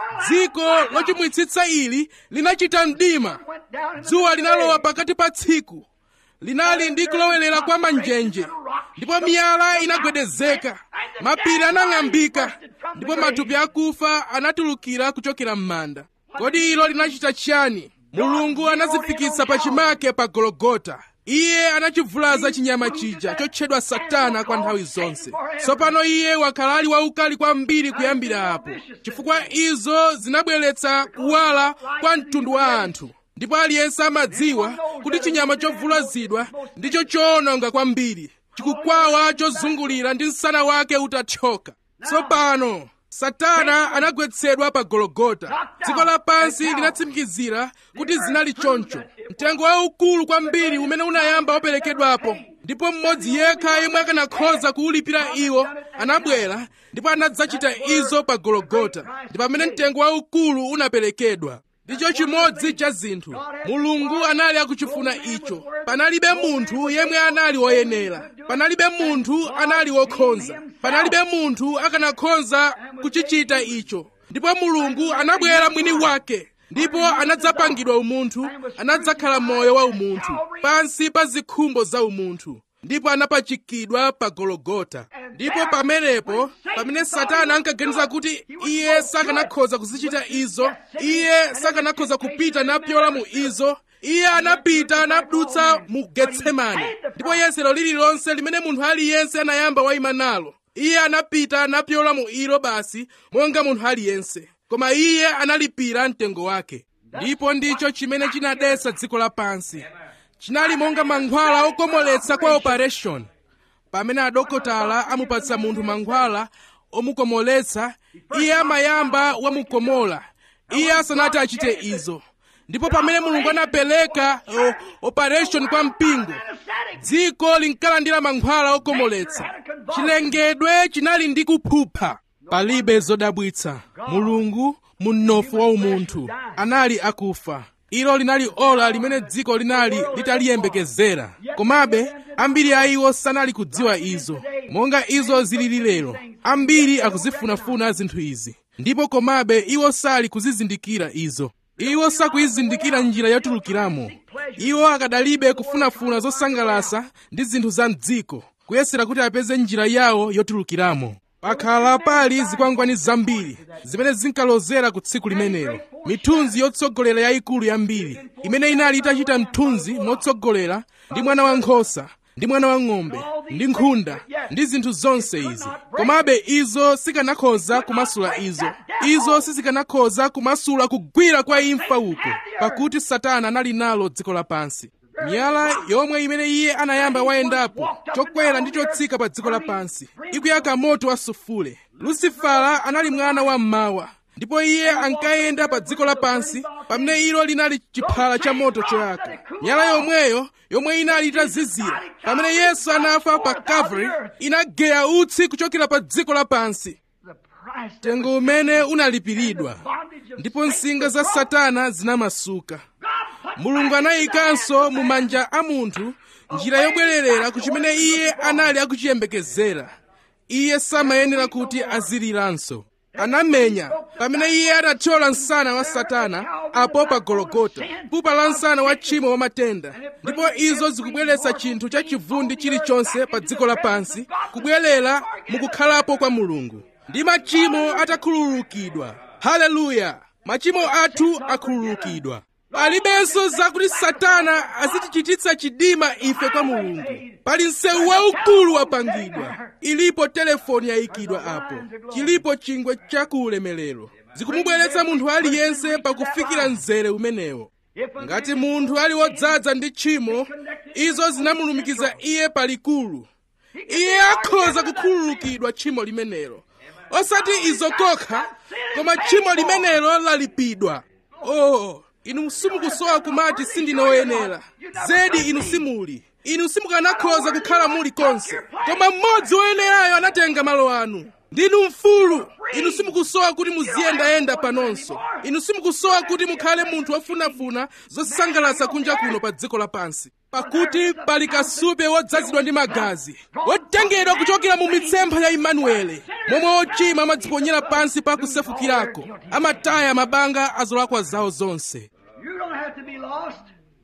dziko lochimwitsitsa ili linachita mdima dzuwa linalowa pakati pa tsiku linali ndi kulowelera kwa manjenje ndipo miyala inagwedezeka mapiri anang'ambika ndipo matupi akufa anatulukira kuchokera m'manda kodi ilo linachita chiyani mulungu anazifikitsa pachimake pa gologota iye anachivulaza chinyama chija chotchedwa satana kwa nthawi zonse tsopano iye wakhala ali waukali kwambiri kuyambira apo chifukwa izo zinabweretsa kuwala kwa mtundu wa anthu ndipo aliyense amadziwa kuti chinyama chovulazidwa ndicho choononga kwambiri chikukwawa chozungulira ndi msana wake utathyoka tsopano satana anagwetsedwa pa gologota dziko lapansi linatsimikizira kuti zinali choncho mtengo waukulu kwambiri umene unayamba waperekedwapo ndipo mmodzi yekha yemwe akanakhoza kuwulipira iwo anabwera ndipo anadzachita izo pa gologota ndi pamene mtengo waukulu unaperekedwa ndicho chimodzi cha zinthu mulungu anali akuchifuna icho panalibe munthu yemwe anali woyenera panalibe munthu anali wokhonza panalibe munthu akanakhoza kuchichita icho ndipo mulungu anabwera mwini wake ndipo anadzapangidwa umunthu anadzakhala moyo wa umunthu pansi pa zikhumbo za umunthu ndipo anapachikidwa pa gologota ndipo pamenepo pamene satana ankaganiza kuti iye sakanakhoza kuzichita izo iye sakanakhoza kupita napyola mu izo iye anapita anadutsa mu getsemani ndipo yesero lililonse limene munthu aliyense anayamba wayima nalo iye anapita anapyola mu ilo basi monga munthu aliyense koma iye analipira mtengo wake ndipo ndicho chimene chinadetsa dziko lapansi chinali monga mankhwala okomoletsa kwa operation pamene adokotala amupatsa munthu mankhwala omukomoletsa iye amayamba wamukomola iye asanati achite izo ndipo pamene mulungu anapereka o, operation kwa mpingo dziko linkalandira mankhwala okomoletsa chilengedwe chinali ndi kuphupha palibe zodabwitsa mulungu munofu wa umunthu anali akufa ilo linali ola limene dziko linali litaliyembekezera komabe ambiri a iwo sanali kudziwa izo monga izo zilili lero ambiri akuzifunafuna zinthu izi ndipo komabe iwo sali kuzizindikira izo iwo sakuyizindikira njira yotulukiramo iwo akadalibe kufunafuna zosangalasa ndi zinthu za mdziko kuyesera kuti apeze njira yawo yotulukiramo pakhala pali zikwangwani zambiri zimene zinkalozera ku tsiku limenelo mithunzi yotsogolera yayikulu yambiri imene inali itachita mthunzi motsogolera ndi mwana wankhosa ndi mwana wa ng'ombe ndi nkhunda ndi zinthu zonse izi komabe izo sikanakhoza kumasula izo izo sizikanakhoza kumasula kugwira kwa imfa uko pakuti satana anali nalo dziko lapansi miyala yomwe imene iye anayamba wayendapo chokwera ndi chotsika pa dziko lapansi ikuyaka moto wa sufule lusifala anali mwana wa mmawa ndipo iye ankayenda pa dziko lapansi pamene ilo linali chiphala cha moto choyaka miyala yomweyo yomwe inali itazizira pamene yesu anafa pa calvary inageya utsi kuchokera pa dziko lapansi mtengo umene unalipiridwa ndipo nsinga za satana zinamasuka mulungu anayikanso mu manja a munthu njira yobwererera ku chimene iye anali akuchiyembekezera iye samayenera kuti aziliranso anamenya pamene iye anathyola msana wa satana apo pa gologota pupa la msana wa tchimo wa matenda ndipo izo zikubweretsa chinthu cha chivundi chilichonse pa dziko lapansi kubwerera mukukhalapo kwa mulungu ndi machimo atakhululukidwa haleluya machimo athu akhululukidwa palibenso zakuti satana azitichititsa chidima ife kwa mulungu pali msewu waukulu wapangidwa ilipo telefoni yayikidwa apo chilipo chingwe chakuulemelero zikumubweretsa munthu aliyense pakufikira mzere umenewo ngati munthu ali wodzaza ndi tchimo izo zinamulumikiza iye palikulu iye akhoza kukhululukidwa tchimo limenelo osati izo kokha koma tchimo limenelo lalipidwa oh inu simukusowa kumati sindine woyenera zedi inu simuli inu simukanakhoza kukhala muli konse koma mmodzi woyenerayo anatenga malo anu ndinu mfulu inu simukusowa kuti muziyendayenda panonso inu simukusowa kuti mukhale munthu wofunafuna zosangalatsa kunja kuno pa dziko lapansi pakuti pali kasupe wodzazidwa ndi magazi wotengedwa kuchokera mu mitsempha ya imanuele momwe ochimwa amadziponyera pansi pa kusefukirako amataya mabanga a zolakwa zawo zonse You don't have to be lost.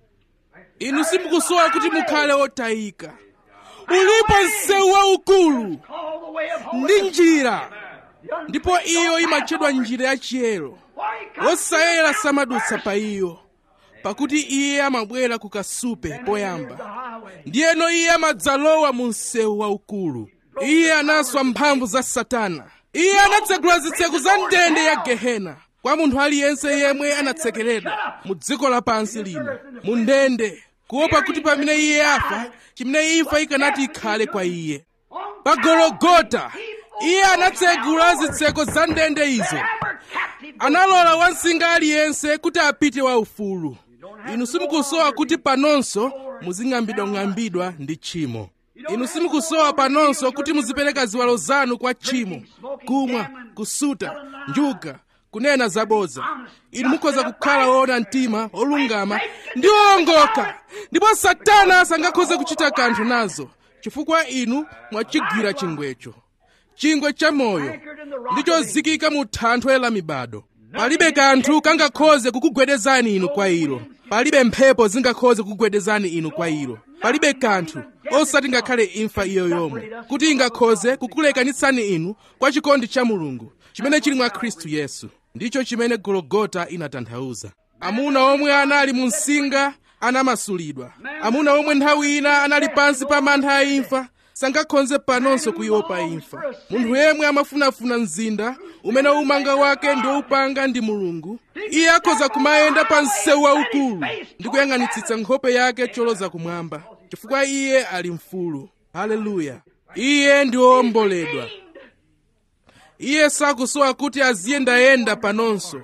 inu simukusowa kuti mukhale otayika ulipo msewu waukulu Call the way of ndi holiness. njira The un- ndipo iyo imatchedwa njira yachiyero Why he comes wosayera samadutsa pa iyo pakuti iye amabwera ku kasupe the poyamba highway. ndiyeno iye amadzalowa mu msewu waukulu iye anaswa mphamvu za satana iye anatsegula zitseko za ndende ya gehena kwa munthu aliyense yemwe anatsekeredwa mu dziko lapansi lino mu ndende kuopa kuti pamene iye afa chimene imfa ikanati ikhale kwa iye On pa gologota iye anatsegula zitseko za ndende izo ever captive. analola wansinga aliyense kuti apite waufulu inu simukusowa kuti panonso muzing'ambidwang'ambidwa ndi tchimo inu simukusowa panonso kuti muzipereka ziwalo zanu kwa tchimo kumwa kusuta njuga kunena zabodza inu mukhoza kukhala woona mtima olungama ndi owongoka ndipo satana sangakhoze kuchita kanthu nazo chifukwa inu mwachigwira chingwecho chingwe cha moyo ndichozikika mu thanthwe la mibado palibe kanthu kangakhoze kukugwedezani inu kwa ilo palibe mphepo zingakhoze kukugwedezani inu kwa ilo palibe kanthu osati ngakhale imfa iyo yomwe kuti ingakhoze kukulekanitsani inu kwa chikondi cha mulungu chimene chili mwa khristu yesu ndicho chimene gologota inatanthauza amuna omwe anali mu msinga anamasulidwa amuna omwe nthawi ina anali pansi pa mantha a imfa sangakhonze panonso kuiopa imfa munthu yemwe amafunafuna mzinda umene umanga wake ndi woupanga ndi mulungu iye akhoza kumayenda pa msewu waukulu ndi kuyang'anitsitsa nkhope yake choloza kumwamba chifukwa iye ali mfulu haleluya iye ndi wowomboledwa iye sakusowa kuti aziyendayenda panonso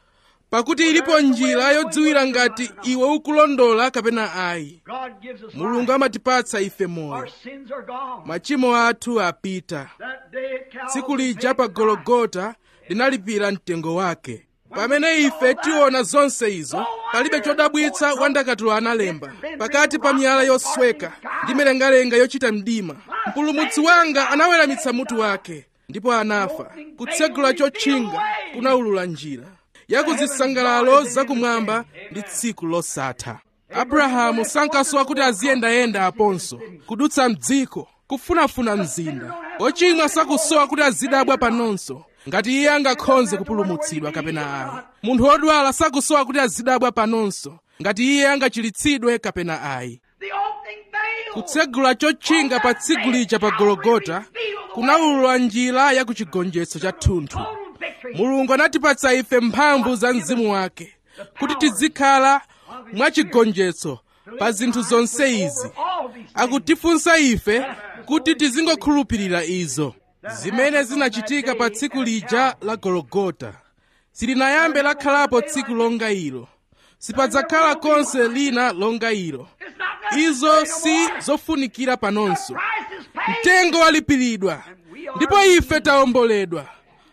pakuti ilipo njira yodziwira ngati iwe ukulondola kapena ayi God gives us mulungu life. amatipatsa ife moyo Our sins are gone. machimo athu apita That day at Calvary, tsiku lija pa gologota linalipira mtengo wake pamene ife tiona zonse izo palibe chodabwitsa wandakatulo analemba pakati pa miyala yosweka ndi milengalenga yochita mdima mpulumutsi wanga anaweramitsa mutu wake ndipo anafa kutsegula chotchinga kunaulula njira yakuzisangalalo zakumwamba ndi tsiku losatha abrahamu sankasowa kuti aziyendayenda aponso kudutsa mdziko kufunafuna mzinda ochimwa sakusowa kuti azidabwa panonso ngati iye angakhonze kupulumutsidwa kapena ayi munthu wodwala sakusowa kuti azidabwa panonso ngati iye angachiritsidwe kapena ayi the opening veil. kutsegula chotchinga pa tsiku lija pa gologota kunaulula njira ya kuchigonjetso cha thunthu Total victory. mulungu anatipatsa ife mphamvu za mzimu wake kuti tizikhala mwachigonjetso pa zinthu zonse izi All these things. akutifunsa ife kuti tizingokhulupirira izo zimene zinachitika pa tsiku lija la gologota silinayambe lakhalapo tsiku longa ilo sipadzakhala konse lina longa ilo It's not necessary izo no si more. zofunikira panonso Price is paid. mtengo walipiridwa ndipo ife tawomboledwa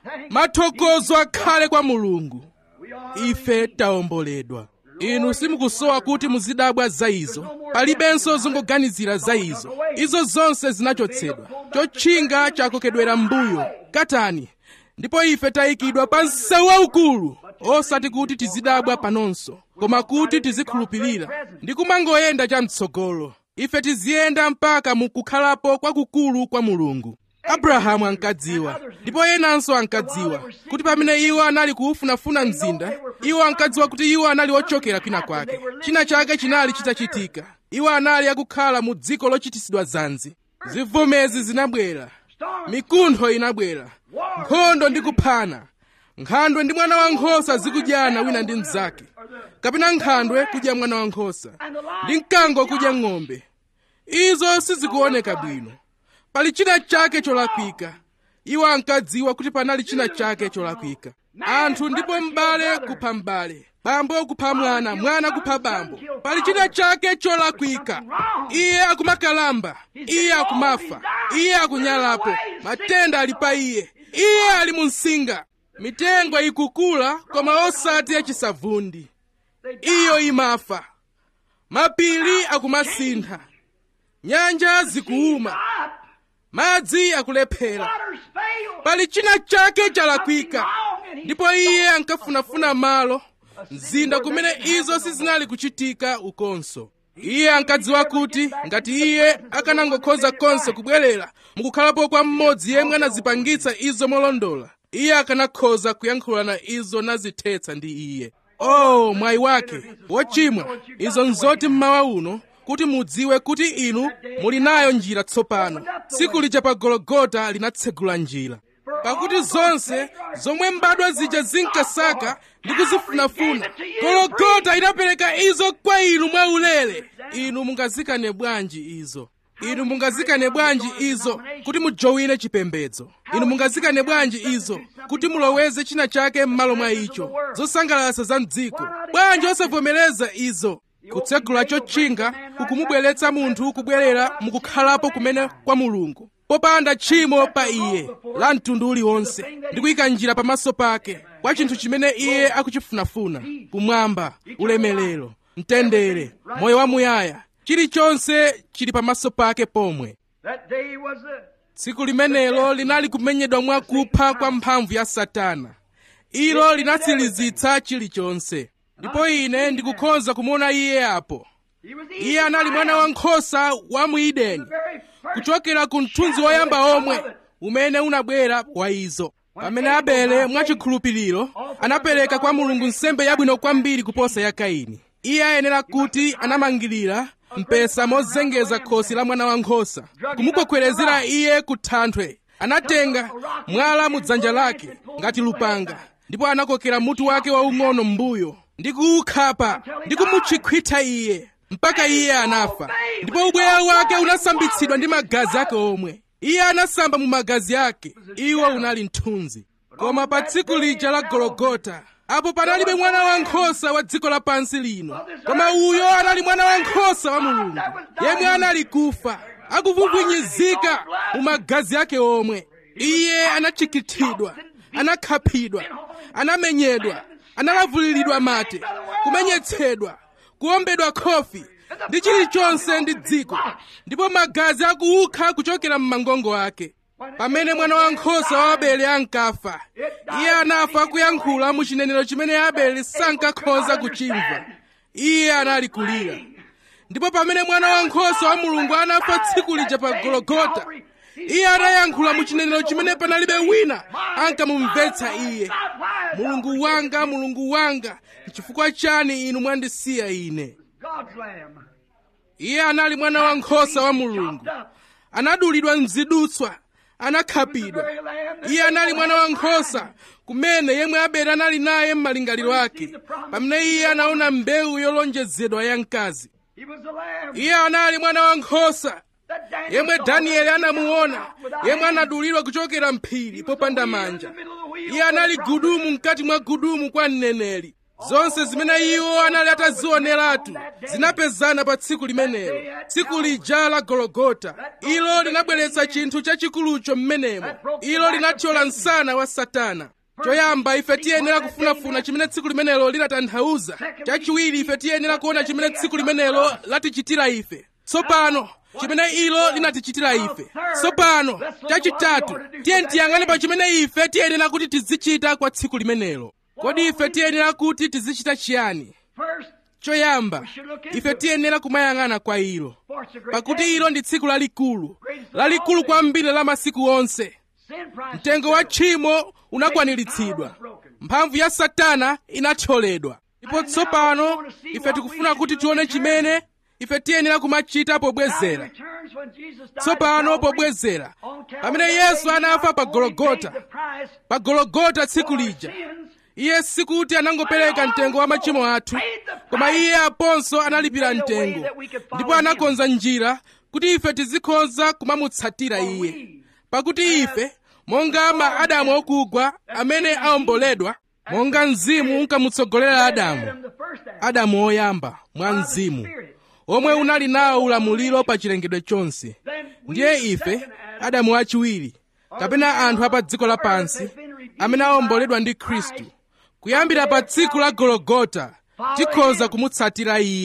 mathokozo akhale kwa mulungu We are ife tawomboledwa inu simukusowa kuti muzidabwa za izo palibenso zongoganizira za izo izo zonse zinachotsedwa chotchinga chakokedwera mbuyo katani ndipo ife tayikidwa pa msewu waukulu osati kuti tizidabwa panonso koma kuti tizikhulupirira ndi kumangoyenda chamtsogolo ife tiziyenda mpaka mu kukhalapo kwakukulu kwa mulungu abrahamu ankadziwa ndipo enanso ankadziwa kuti pamene iwo anali kuufunafuna mzinda iwo ankadziwa kuti iwo anali ochokera kwina kwake china chake chinali chitachitika iwo anali akukhala mu dziko lochitisidwa zanzi zivomezi zinabwera mikuntho inabwera nkhondo ndi kuphana nkhandwe ndi mwana wankhosa zikudyana wina ndi mnzake kapena nkhandwe kudya mwana wankhosa ndi mkango kudya ng'ombe izo sizikuoneka bwino pali china chake cholakwika iwo ankadziwa kuti panali china chake cholakwika anthu ndipo m'bale kupha m'bale bambo kupha mwana mwana kupha bambo pali china chake cholakwika iye akumakalamba iye akumafa iye akunyalapo matenda ali pa iye iye ali mu msinga mitengo ikukula koma osati yachisavundi iyo imafa mapiri akumasintha nyanja zikuuma God, madzi akulephera waters fail. pali china chake chalakwika Wrong, and he ndipo iye ankafunafuna malo mzinda kumene izo sizinali kuchitika ukonso iye ankadziwa kuti ngati iye akanangokhoza konse kubwerera mukukhalapo kwa mmodzi yemwe anazipangitsa izo molondola iye akanakhoza kuyankhulana izo nazithetsa ndi iye oh mwayi wake wochimwa izo nzoti mmawa uno kuti mudziwe kuti inu muli nayo njira tsopano tsiku lija pa gologota linatsegula njira pakuti zonse zomwe mbadwa zija zinkasaka ndi kuzifunafuna gologota inapereka izo kwa inu mwaulere inu mungazikane bwanji izo inu mungazikane bwanji izo kuti mujowine chipembedzo inu mungazikane bwanji izo kuti muloweze china chake m'malo mwa icho zosangalatsa za mdziko bwanji osavomereza izo kutsegula chotchinga kukumubweretsa munthu kubwerera mukukhalapo kumene kwa mulungu popanda tchimo pa iye la mtundu uliwonse ndi kuyika njira pamaso pake kwa chinthu chimene iye akuchifunafuna kumwamba ulemerero mtendere moyo wamuyaya chilichonse chili pamaso pake pomwe That day was a tsiku limenelo linali kumenyedwa mwakupha kwa mphamvu ya satana ilo linatsirizitsa chilichonse ndipo ine ndikukhoza kumuona iye apo he was the iye anali mwana wankhosa wa mu edeni very first kuchokera ku mthunzi woyamba omwe umene unabwera kwa izo pamene abele mwachikhulupiriro anapereka kwa mulungu nsembe yabwino kwambiri kuposa ya kaini iye ayenera kuti anamangirira mpesa mozengeza khosi la mwana wankhosa kumukwekwerezera iye ku thanthwe anatenga mwala mu dzanja lake ngati lupanga ndipo anakokera mutu wake waung'ono m'mbuyo ndi kuukhapa ndi kumutchikhwitha iye mpaka iye anafa ndipo ubweya wake unasambitsidwa ndi magazi ake omwe iye anasamba mu magazi ake iwo unali mthunzi koma pa tsiku lija la gologota apo panalibe mwana wankhosa wa dziko lapansi lino koma uyo anali mwana wankhosa wa mulungu yemwe anali kufa akuvuvwinyizika mu magazi ake omwe iye anachikithidwa anakhapidwa anamenyedwa analavuliridwa mate kumenyetsedwa kuombedwa khofi ndi chilichonse ndi dziko ndipo magazi akuukha kuchokera m'mangongo ake pamene mwana wankhosa wa abele ankafa iye anafa akuyankhula mu chinenero chimene abele sankakhoza kuchimva iye anali kulira ndipo pamene mwana wankhosa wa mulungu anafa tsiku lija pa gologota iye anayankhula mu chinenero chimene panalibe wina ankamumvetsa iye mulungu wanga mulungu wanga chifukwa chani inu mwandisiya ine God's lamb. iye anali mwana wankhosa wa mulungu anadulidwa mzidutswa anakhapidwa Very lamb that iye anali mwana wankhosa kumene yemwe abele anali naye m'malingaliro ake pamene iye anaona mbewu yolonjezedwa ya mkazi he was the lamb iye anali mwana wankhosa that Daniel yemwe saw danieli when he anamuona was without yemwe hand. anadulidwa kuchokera mphiri He was popanda the wheel in manja the middle of the wheel iye for anali the prophet. gudumu mkati mwa gudumu kwa mneneri zonse zimene iwo anali atazioneratu zinapezana pa tsiku limenelo tsiku lija la gologota ilo linabweretsa chinthu chachikulucho m'menemo ilo linathyola msana wa satana choyamba ife tiyenera kufunafuna chimene tsiku limenelo linatanthauza chachiwiri ife tiyenera kuona chimene tsiku limenelo latichitira ife tsopano chimene ilo linatichitira ife tsopano chachitatu tiye tiyang'ane pa chimene ife tiyenera kuti tizichita kwa tsiku limenelo kodi ife tiyenera kuti tizichita chiyani First, choyamba ife tiyenera kumayang'ana kwa ilo for it's a great pakuti day. ilo ndi tsiku lalikulu lalikulu kwambiri la masiku onse Sin price mtengo wa tchimo unakwaniritsidwa mphamvu ya satana inathyoledwa ndipo tsopano ife tikufuna kuti tione chimene ife tiyenera kumachita pobwezera returns when Jesus died tsopano at Calvary. pobwezera On Calvary, pamene that yesu day, anafa pa not only gologota paid the price pa gologota tsiku for our lija sins, iye sikuti anangopereka mtengo wa machimo athu koma iye aponso analipira mtengo ndipo anakonza njira kuti ife tizikhoza kumamutsatira iye pakuti ife monga ma adamu okugwa amene aomboledwa monga mzimu unkamutsogolera adamu Adam, the first Adam, adamu oyamba mwa mzimu Spirit. omwe unali nawo ulamuliro pa chilengedwe chonse Then we, ndiye the ife second Adam, adamu wachiwiri kapena anthu apa dziko lapansi amene aomboledwa ndi khristu kuyambira pa tsiku la gologota tikhoza kumutsatira iye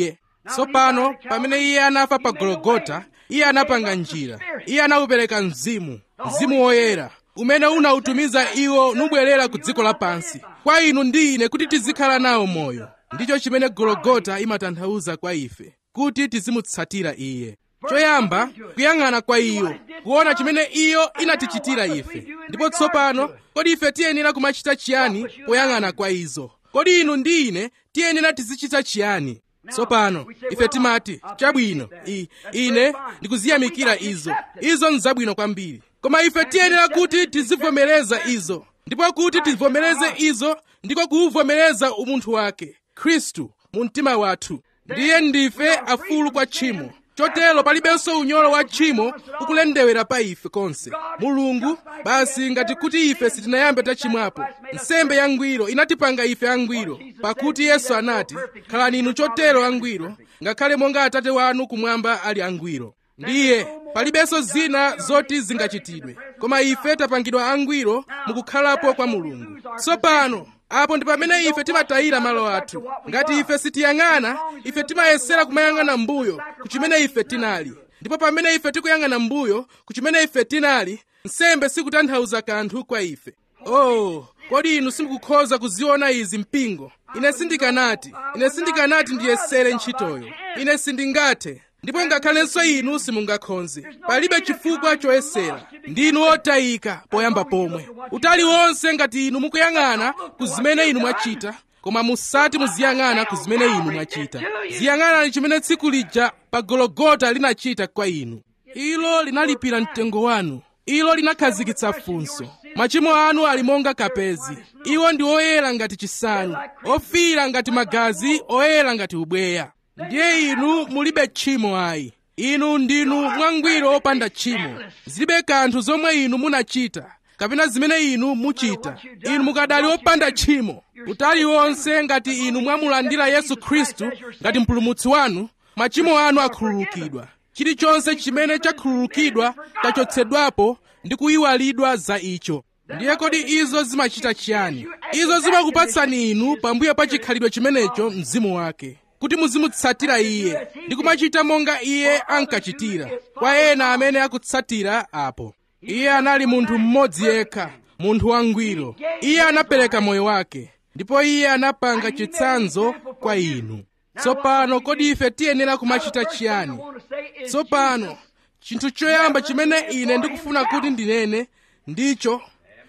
tsopano pamene iye anafa pa gologota iye anapanga njira iye anawupereka mzimu mzimu woyera umene unawutumiza iwo nubwerera ku dziko lapansi kwa inu ndi ine kuti tizikhala nawo moyo ndicho chimene gologota imatanthauza kwa ife kuti tizimutsatira iye choyamba kuyang'ana kwa iyo kuona chimene iyo inatichitira ife ndipo tsopano kodi ife tiyenera kumachita chiyani poyang'ana kwa izo kodi inu ndi ine tiyenera tizichita chiyani tsopano ife timati chabwino i, ine ndikuziyamikira izo izo nzabwino kwambiri koma ife tiyenera kuti tizivomereza izo ndipo kuti tivomereze izo ndiko kuuvomereza umunthu wake khristu mu mtima wathu ndiye ndife afulu kwa tchimo chotero palibenso unyolo wa tchimo ukulendewera pa ife konse mulungu basi ngati kuti ife sitinayambe tachimwapo nsembe yangwiro inatipanga ife angwiro pakuti yesu anati khalani inu chotero angwiro ngakhale monga atate wanu kumwamba ali angwiro ndiye palibenso zina zoti zingachitidwe koma ife tapangidwa angwiro mukukhalapo kwa mulungu tsopano apo ndi pamene ife timatayira malo athu ngati ife sitiyang'ana ife timayesera kumayang'ana mbuyo kuchimene ife tinali ndipo pamene ife tikuyang'ana mbuyo kuchimene ife tinali nsembe sikutanthauza kanthu kwa ife oh kodi inu simukukhoza kuziona izi mpingo ine sindikanati ine sindikanati ndiyesere ntchitoyo ine sindingathe ndipo ngakhalenso inu simungakhonze palibe chifukwa choyesera ndinu otayika poyamba pomwe utali wonse ngati inu mukuyang'ana ku zimene inu mwachita koma musati muziyang'ana ku zimene inu mwachita ziyang'anani chimene tsiku lija pa gologota linachita kwa inu ilo linalipira mtengo wanu ilo linakhazikitsa funso machimo anu ali monga kapezi iwo ndi oyera ngati chisanu ofiira ngati magazi oyera ngati ubweya ndiye inu mulibe tchimo ayi inu ndinu mwangwiro opanda tchimo zilibe kanthu zomwe inu munachita kapena zimene inu muchita inu mukadali opanda tchimo utali wonse ngati inu mwamulandira yesu khristu ngati mpulumutsi wanu machimo anu akhululukidwa chilichonse chimene chakhululukidwa chachotsedwapo ndi kuyiwalidwa za icho ndiye kodi izo zimachita chiyani izo zimakupatsani inu pambuyo pa chikhalidwe chimenecho mzimu wake kuti muzimutsatira iye ndi kumachita monga iye ankachitira kwa ena amene akutsatira apo iye anali munthu mmodzi yekha munthu wangwiro iye anapereka moyo wake ndipo iye anapanga chitsanzo kwa inu tsopano kodi ife tiyenera kumachita chiyani tsopano chinthu choyamba chimene ine ndikufuna kuti ndinene ndicho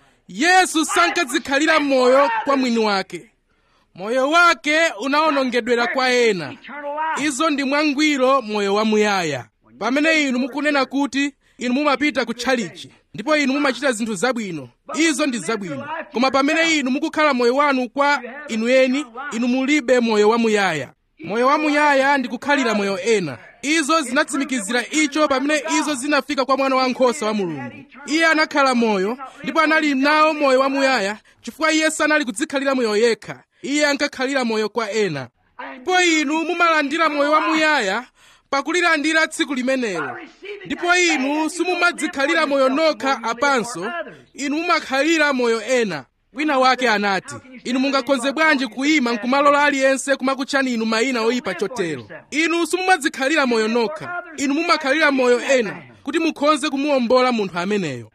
yesu sankadzikhalira moyo kwa mwini wake moyo wake unawonongedwera kwa ena izo ndi mwangwiro moyo wamuyaya pamene inu mukunena kuti inu mumapita ku tchalichi ndipo inu mumachita zinthu zabwino izo ndi zabwino koma pamene inu mukukhala moyo wanu kwa inu eni inu mulibe moyo wamuyaya moyo wamuyaya ndi kukhalira moyo ena izo zinatsimikizira icho pamene izo zinafika kwa mwana wankhosa wa mulungu iye anakhala moyo ndipo anali nawo moyo wamuyaya chifukwa iye sanali kudzikhalira moyo yekha iye ankakhalira moyo kwa ena ndipo inu mumalandira moyo wamuyaya pakulilandira tsiku limenelo ndipo inu simumadzikhalira moyo nokha apanso inu mumakhalira moyo ena wina wake anati inu mungakonze bwanji kuyima nkumalola aliyense kumakutchani inu mayina oyipa chotero inu simumadzikhalira moyo nokha inu mumakhalira moyo ena kuti mukhonze kumuwombola munthu ameneyo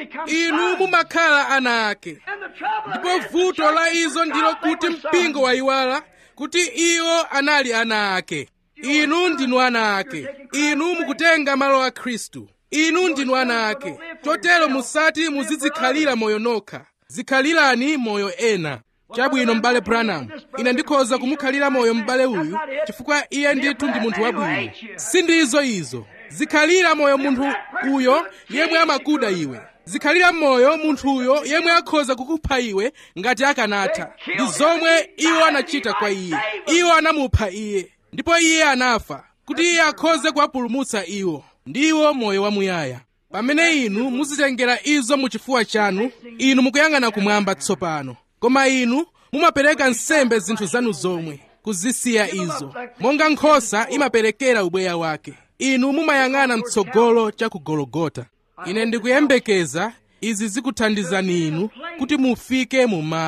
inu mumakhala ana ake ndipo vuto la izo ndilo kuti mpingo wayiwala kuti iwo anali ana ake inu ndinu ana ake inu mukutenga malo a khristu inu ndinu ana ake chotero musati muzidzikhalira moyo nokha zikhalirani moyo ena chabwino m'bale branham ine ndikhoza kumukhalira moyo m'bale uyu chifukwa iye ndithu ndi munthu wabwino sindizo izo zikhalira moyo munthu uyo yemwe amakuda iwe zikhalira moyo munthuyo yemwe akhoza kukupha iwe ngati akanatha ndi zomwe iwo anachita kwa iye iwo anamupha iye ndipo iye anafa kuti iye akhoze kuwapulumutsa iwo ndiwo moyo wamuyaya pamene inu muzitengera izo muchifuwa chanu inu mukuyang'ana kumwamba tsopano koma inu mumapereka nsembe zinthu zanu zomwe kuzisiya izo monga nkhosa imaperekera ubweya wake inu mumayang'ana mtsogolo cha ku gologota ine ndikuyembekeza izi zikuthandizani inu kuti mufike mu malo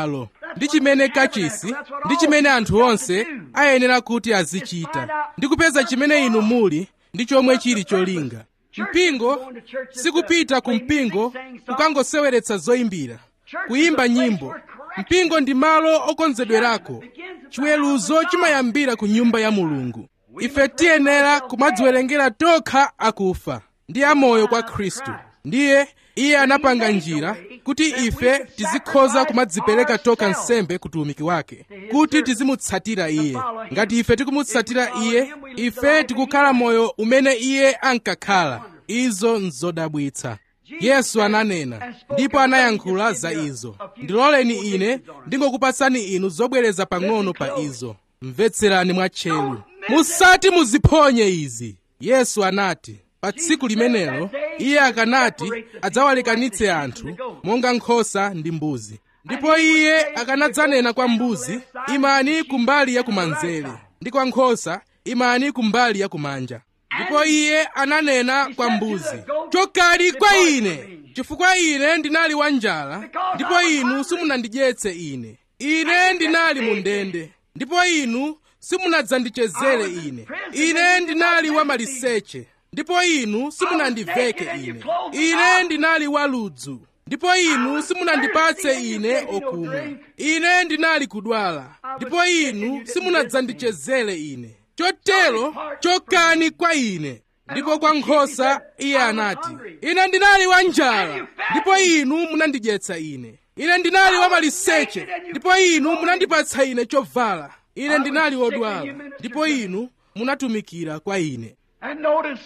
ndi chimene kachisi ndi chimene anthu onse ayenera kuti azichita ndi kupeza chimene inu muli ndi chomwe chili cholinga mpingo sikupita ku mpingo kukangoseweretsa zoyimbira kuyimba nyimbo mpingo ndi malo okonzedwerako chiweruzo chimayambira ku nyumba ya mulungu ife tiyenera kumadziwerengera tokha akufa ndi amoyo kwa khristu ndiye iye anapanga njira kuti ife tizikhoza kumadzipereka tokha nsembe ku utumiki wake kuti tizimutsatira iye ngati ife tikumutsatira iye ife tikukhala moyo umene iye ankakhala izo nzodabwitsa yesu ananena ndipo anayankhula za izo ndiloleni ine ndingokupatsani inu zobwereza pang'ono pa izo mvetserani mwatcheru musati muziphonye izi yesu anati pa tsiku limenelo iye akanati adzawalekanitse anthu monga nkhosa ndi mbuzi ndipo iye akanadzanena kwa mbuzi imani kumbali ya kumanzere ndi kwa nkhosa imani kumbali ya kumanja ndipo iye ananena kwa mbuzi chokani kwa ine chifukwa ine ndinali wanjala ndipo inu simunandidyetse ine ine ndinali mu ndende ndipo inu simunadzandichezere ine ine ndinali wamaliseche ndipo inu simunandiveke ine ine ndinali waludzu ndipo inu simunandipatse ine okumwa ine ndinali kudwala ndipo inu simunadzandichezere ine chotero chokani kwa ine ndipo kwa nkhosa iye anati ine ndinali wanjala ndipo inu munandidyetsa ine ine ndinali wamaliseche ndipo inu munandipatsa ine chovala ine ndinali wodwala ndipo inu munatumikira kwa ine And notice,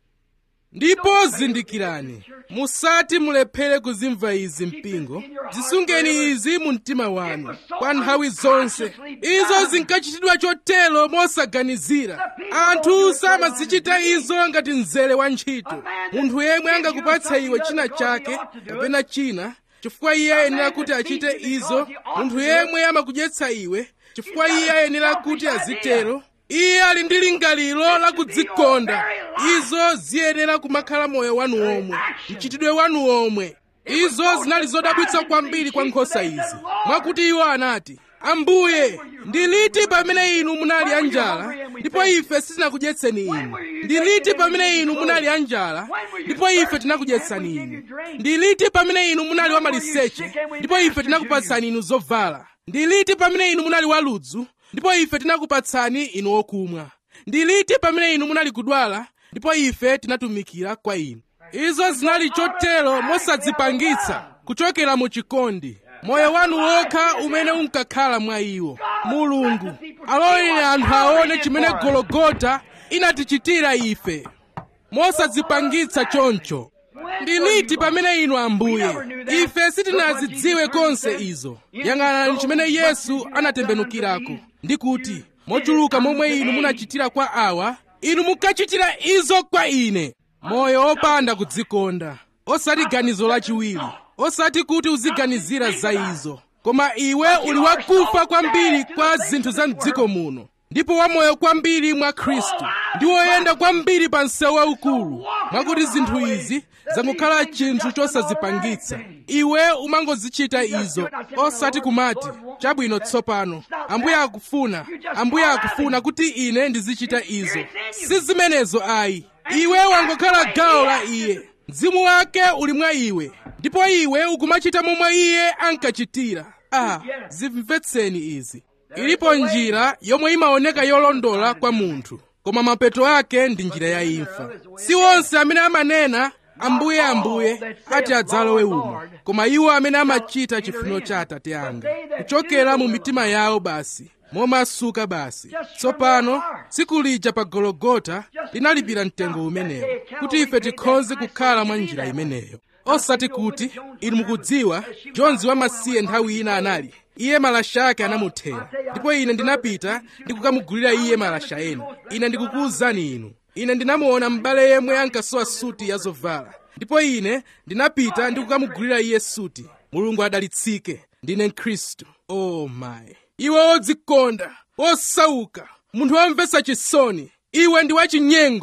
ndipo zindikirani musati mulephere kuzimva izi mpingo zisungeni izi mu mtima wanu kwa nthawi zonse izo zinkachitidwa chotero mosaganizira anthu samazichita izo ngati mzere wa ntchito munthu yemwe angakupatsa iwe china chake kapena china chifukwa iye ayenera kuti achite izo munthu yemwe amakudyetsa iwe chifukwa iye ayenera kuti azitero iye ali ndi lingaliro la kudzikonda izo ziyenera kumakhala moyo wanu omwe mchitidwe wanu omwe izo zinali zodabwitsa kwambiri kwa nkhosa izi mwakuti iwo anati ambuye ndi liti pamene inu munali anjala ndipo ife sitinakudyetseni inu ndi liti pamene inu munali anjala ndipo ife tinakudyetsani inu ndi liti pamene inu munali wamaliseche ndipo ife tinakupatsani inu zovala ndi liti pamene inu munali waludzu ndipo ife tinakupatsani inu okumwa ndi liti pamene inu munali kudwala ndipo ife tinatumikira kwa inu izo zinali chotero mosadzipangitsa kuchokera mu chikondi moyo wanu wokha umene unkakhala mwa iwo mulungu aloleni anthu aone chimene gologota inatichitira ife mosadzipangitsa choncho ndi liti pamene inu ambuye ife sitinazidziwe konse izo yang'anani chimene yesu anatembenukirako ndi kuti mochuluka momwe inu munachitira kwa awa inu mukachitira izo kwa ine moyo opanda kudzikonda osati ganizo lachiwiri osati kuti uziganizira za izo koma iwe uli wakufa kwambiri kwa zinthu za mdziko muno ndipo wamoyo kwambiri mwa khristu ndi woyenda kwambiri pa msewu waukulu mwakuti zinthu izi zakukhala chinthu chosazipangitsa iwe umangozichita izo osati kumati chabwino tsopano ambuye akufuna ambuye akufuna kuti ine ndizichita izo si zimenezo ayi iwe wangokhala gawo la iye mzimu wake uli mwa iwe ndipo iwe ukumachita momwe iye ankachitira ah zimvetseni izi ilipo njira yomwe imaoneka yolondola kwa munthu koma mapeto ake ndi njira ya imfa si onse amene amanena ambuye ambuye ati adzalowe umo koma iwo amene amachita chifuniro cha atate anga kuchokera mu mitima yawo basi momasuka basi tsopano tsiku lija pa gologota linalipira mtengo umenewo kuti ife tikhoze kukhala mwa njira imeneyo osati kuti inu mukudziwa jonzi wamasiye nthawi ina anali iye malasha ake anamuthera ndipo ine ndinapita ndikukamugulira iye malasha ena ine ndikukuwuzani inu ine ndinamuona m'bale yemwe ankasowa suti ya zovala ndipo ine ndinapita ndikukamugulira iye suti mulungu adalitsike ndine mkhristu oh my iwe wodzikonda wosauka munthu womvetsa chisoni iwe ndi wachinyengo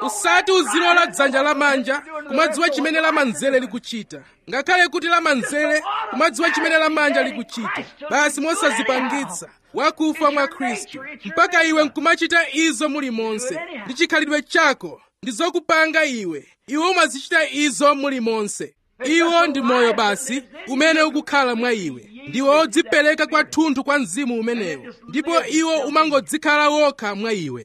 usati uzilola dzanja lamanja kumadziwa chimene lamanzere likuchita ngakhale kuti lamanzere kumadziwa chimene lamanja likuchita basi mosazipangitsa wakufa mwa khristu mpaka iwe nkumachita izo muli monse ndi chikhalidwe chako ndi zokupanga iwe iwe umazichita izo muli monse iwo ndi moyo basi umene ukukhala mwa iwe ndiwe odzipereka kwathunthu kwa mzimu umenewo ndipo iwo umangodzikhala wokha mwa iwe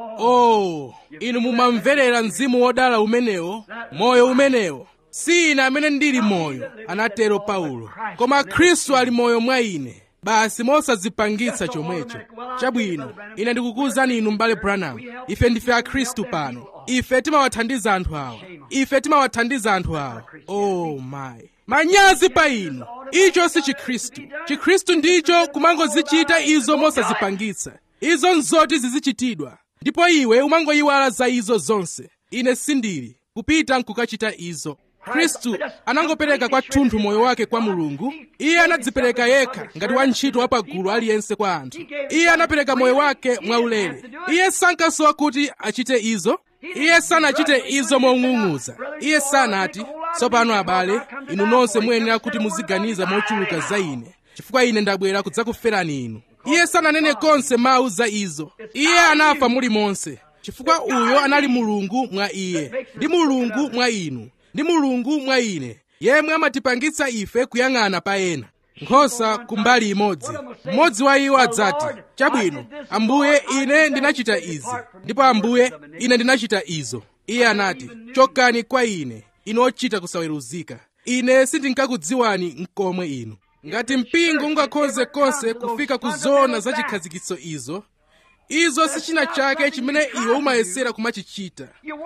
oh inu mumamverera mzimu wodala umenewo moyo umenewo si ine amene ndili moyo anatero paulo koma khristu ali moyo mwa ine basi mosadzipangitsa chomwecho chabwino ine ndikukuwuzani inu m'bale branham ife ndife akhristu pano ife timawathandiza anthu awa ife timawathandiza anthu awa oh my manyazi pa inu icho si chikhristu chikhristu ndicho kumangozichita izo mosazipangitsa izo nzoti zizichitidwa ndipo iwe umangoyiwala za izo zonse ine sindili kupita nkukachita izo khristu anangopereka kwathunthu moyo wake kwa mulungu iye anadzipereka yekha ngati wantchito wa pagulu aliyense kwa anthu iye anapereka moyo wake mwaulere iye sankasowa kuti achite izo iye sanachite izo mong'ung'uza iye sanati tsopano abale inu nonse muyenera kuti muziganiza mochuluka za ine chifukwa ine ndabwera kudzakuferani inu iye sananene konse mawu za izo iye anafa muli monse chifukwa uyo anali mulungu mwa iye ndi mulungu mwa inu ndi mulungu mwa ine yemwe amatipangitsa ife kuyang'ana pa ena nkhosa kumbali imodzi mmodzi wa iwo adzati chabwino ambuye ine ndinachita izi ndipo ambuye ine ndinachita izo iye anati chokani kwa ine inu ochita kusaweruzika ine sindinkakudziwani nkomwe inu ngati mpingo ungakhoze konse kufika ku zona za chikhazikitso izo izo si china chake chimene iwe umayesera kumachichita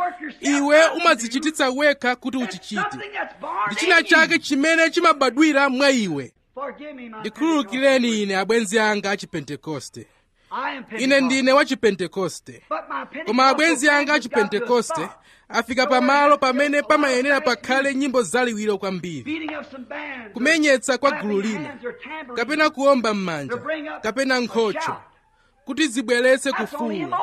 iwe umadzichititsa wekha kuti uchichite ndi china chake chimene chimabadwira mwa iwe ndikhululukireni ine abwenzi anga a chipentekoste ine ndine wa chipentekoste koma abwenzi anga a chipentekoste afika pamalo pamene pamayenera pakhale nyimbo zaliwiro kwambiri kumenyetsa kwa gulu lina kapena kuomba m'manja kapena nkhocho kuti zibweretse kufuula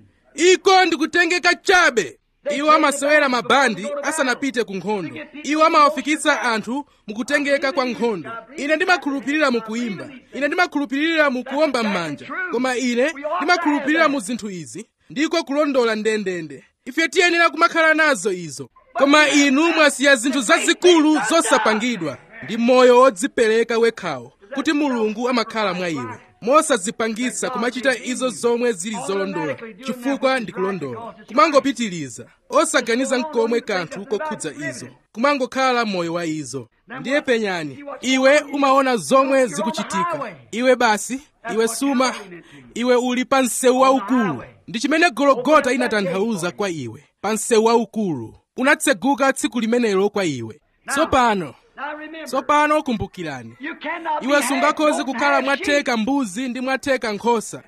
iko ndikutengeka chabe iwo amasewera mabandi asanapite ku nkhondo iwo amawafikitsa anthu mukutengeka kwa nkhondo ine ndimakhulupirira mu kuimba ine ndimakhulupirira mu kuomba m'manja koma ine ndimakhulupirira mu zinthu izi ndiko kulondola ndendende ife tiyenera kumakhala nazo izo koma inu mwasiya zinthu zazikulu zosapangidwa ndi moyo wodzipereka wekhawo kuti mulungu amakhala mwa iwe mosadzipangitsa kumachita izo zomwe zili zolondola chifukwa ndi kulondola kumangopitiliza osaganiza nkomwe kanthu kokhudza izo kumangokhala moyo wa izo ndiye penyani iwe umaona zomwe zikuchitika iwe basi iwe suma iwe uli pa msewu waukulu ndi chimene gologota inatanthauza kwa iwe pa msewu waukulu unatseguka tsiku limenelo kwa iwe tsopano tsopano kumbukirani iwe sungakhoze kukhala mwatheka mbuzi ndi mwatheka nkhosa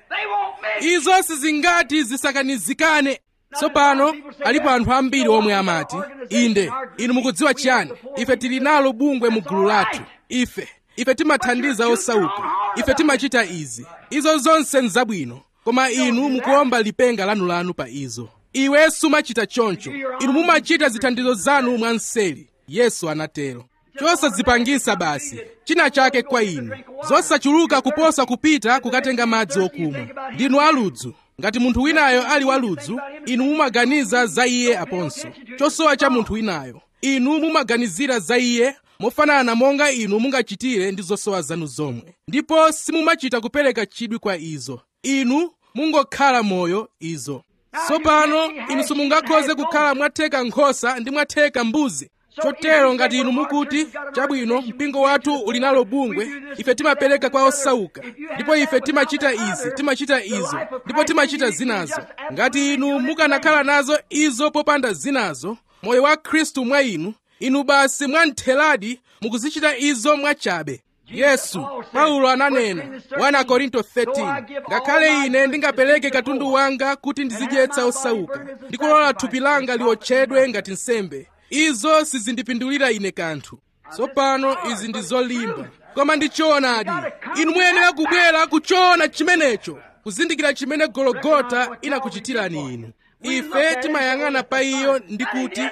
izo sizingati zisakanizikane tsopano alipo anthu ambiri omwe amati inde inu mukudziwa chiyani ife tili nalo bungwe mu gulu lathu ife ife timathandiza osauka ife timachita izi izo zonse nzabwino koma inu mukuomba lipenga lanulanu pa izo iwe sumachita choncho inu mumachita zithandizo zanu mwanseri yesu anatero chosadzipangisa basi china chake kwa inu zosachuluka kuposa kupita kukatenga madzi okumwa ndinu aludzu ngati munthu winayo ali waludzu inu mumaganiza za iye aponso chosowa cha munthu winayo inu mumaganizira za iye mofanana monga inu mungachitire ndi zosowa zanu zomwe ndipo simumachita kupereka chidwi kwa izo inu mungokhala moyo izo tsopano inu simungakhoze kukhala mwatheka nkhosa ndi mwatheka mbuzi chotero ngati inu mukuti chabwino mpingo wathu uli nalo bungwe ife timapereka kwa osauka ndipo ife timachita izi timachita izo ndipo timachita zinazo ngati inu mukanakhala nazo izo popanda zinazo moyo wa khristu mwa inu inu basi mwamtheradi mukuzichita izo mwachabe yesu paulo ananena 1 korinto 13 ngakhale ine ndingapereke katundu wanga kuti ndizidyetsa osauka ndikulola thupi langa liotchedwe ngati nsembe izo sizindipindulira ine kanthu tsopano izi ndi zolimba koma ndi choonadi inu muyenera kubwera kuchoona chimenecho kuzindikira chimene gologota inakuchitirani inu ife timayang'ana pa iyo ndi kuti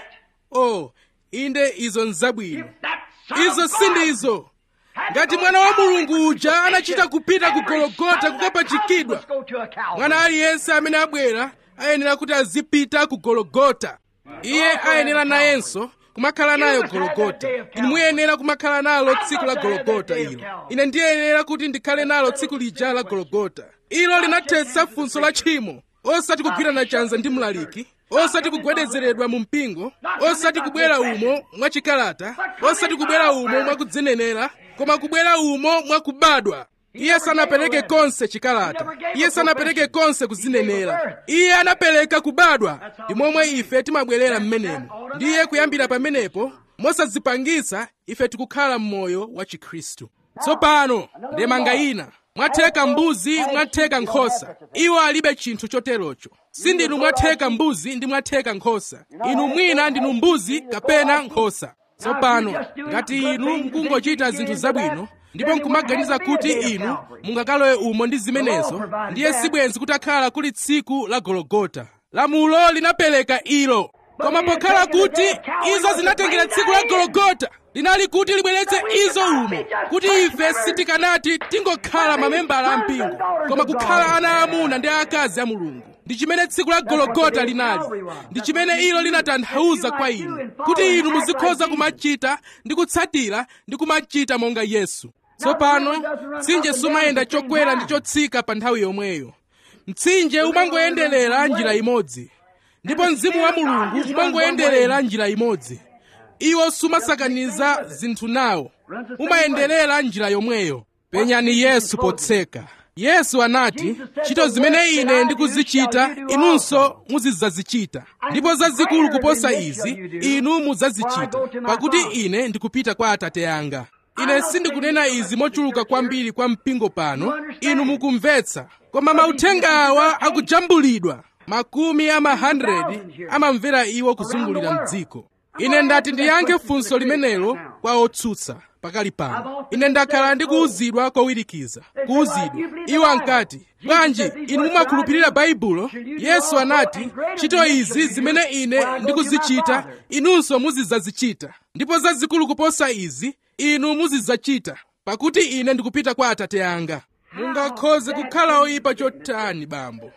oh inde izo nzabwino izo sindizo ngati mwana wa mulungu uja anachita kupita ku gologota kukapachikidwa mwana aliyense amene abwera ayenera kuti azipita ku gologota iye ayenera nayenso kumakhala nayo gologota inu muyenera kumakhala nalo tsiku la gologota ilo ine ndiyenera kuti ndikhale nalo tsiku lija la gologota ilo linathetsa funso la tchimo osati kugwirana chanza ndi mlaliki osati kugwedezeredwa mu mpingo osati kubwera umo mwachikalata osati kubwera umo mwakudzenenera koma kubwera umo mwakubadwa iye sanapereke konse chikalata iye sanapereke konse kuzinenera iye anapereka kubadwa ndi momwe ife timabwerera mmenemo ndiye kuyambira pamenepo mosadzipangisa ife tikukhala m'moyo wa chikhristu tsopano ndemanga ina mwatheka mbuzi mwatheka nkhosa iwo alibe chinthu choterocho sindinu mwatheka mbuzi ndi mwatheka nkhosa inu mwina ndinu mbuzi kapena nkhosa tsopano ngati inu mukungochita zinthu zabwino ndipo nkumaganiza kuti inu mungakalowe umo ndi zimenezo ndiye sibwenzi kutakhala kuli tsiku la gologota lamulo linapereka ilo koma pokhala kuti izo zinatengera tsiku la gologota linali kuti libweretse izo umo kuti ife sitikanati tingokhala mamembala a mpingo koma kukhala ana aamuna ndi akazi a mulungu ndi chimene tsiku la gologota linali ndi chimene ilo linatanthauza kwa inu kuti inu muzikhoza kumachita ndi kutsatira ndi kumachita monga yesu tsopano mtsinje sumayenda chokwera ndi chotsika pa nthawi yomweyo mtsinje umangoyenderera njira imodzi ndipo mzimu wa mulungu umangoyenderera njira imodzi iwo sumasakaniza zinthu nawo umayenderera njira yomweyo penyani yesu potseka yesu anati ntchito zimene ine ndikuzichita inunso muzidzazichita ndipo zazikulu kuposa izi inu mudzazichita pakuti ine ndikupita kwa atate anga ine sindikunena izi mochuluka kwambiri kwa mpingo pano inu mukumvetsa koma mauthenga awa akujambulidwa makumi ama 100 amamvera iwo kuzungulira mdziko ine ndati ndiyankhe funso limenelo kwa otsutsa pakali pano ine ndakhala ndikuwuzidwa kowirikiza kuwuzidwa iwo ankati bwanji inu mumakhulupirira baibulo yesu anati ntchito izi zimene ine ndikuzichita inunso muzidzazichita ndipo zazikulu kuposa izi inu muzidzachita pakuti ine ndikupita kwa atate anga mungakhoze kukhala oyipa chotani bambo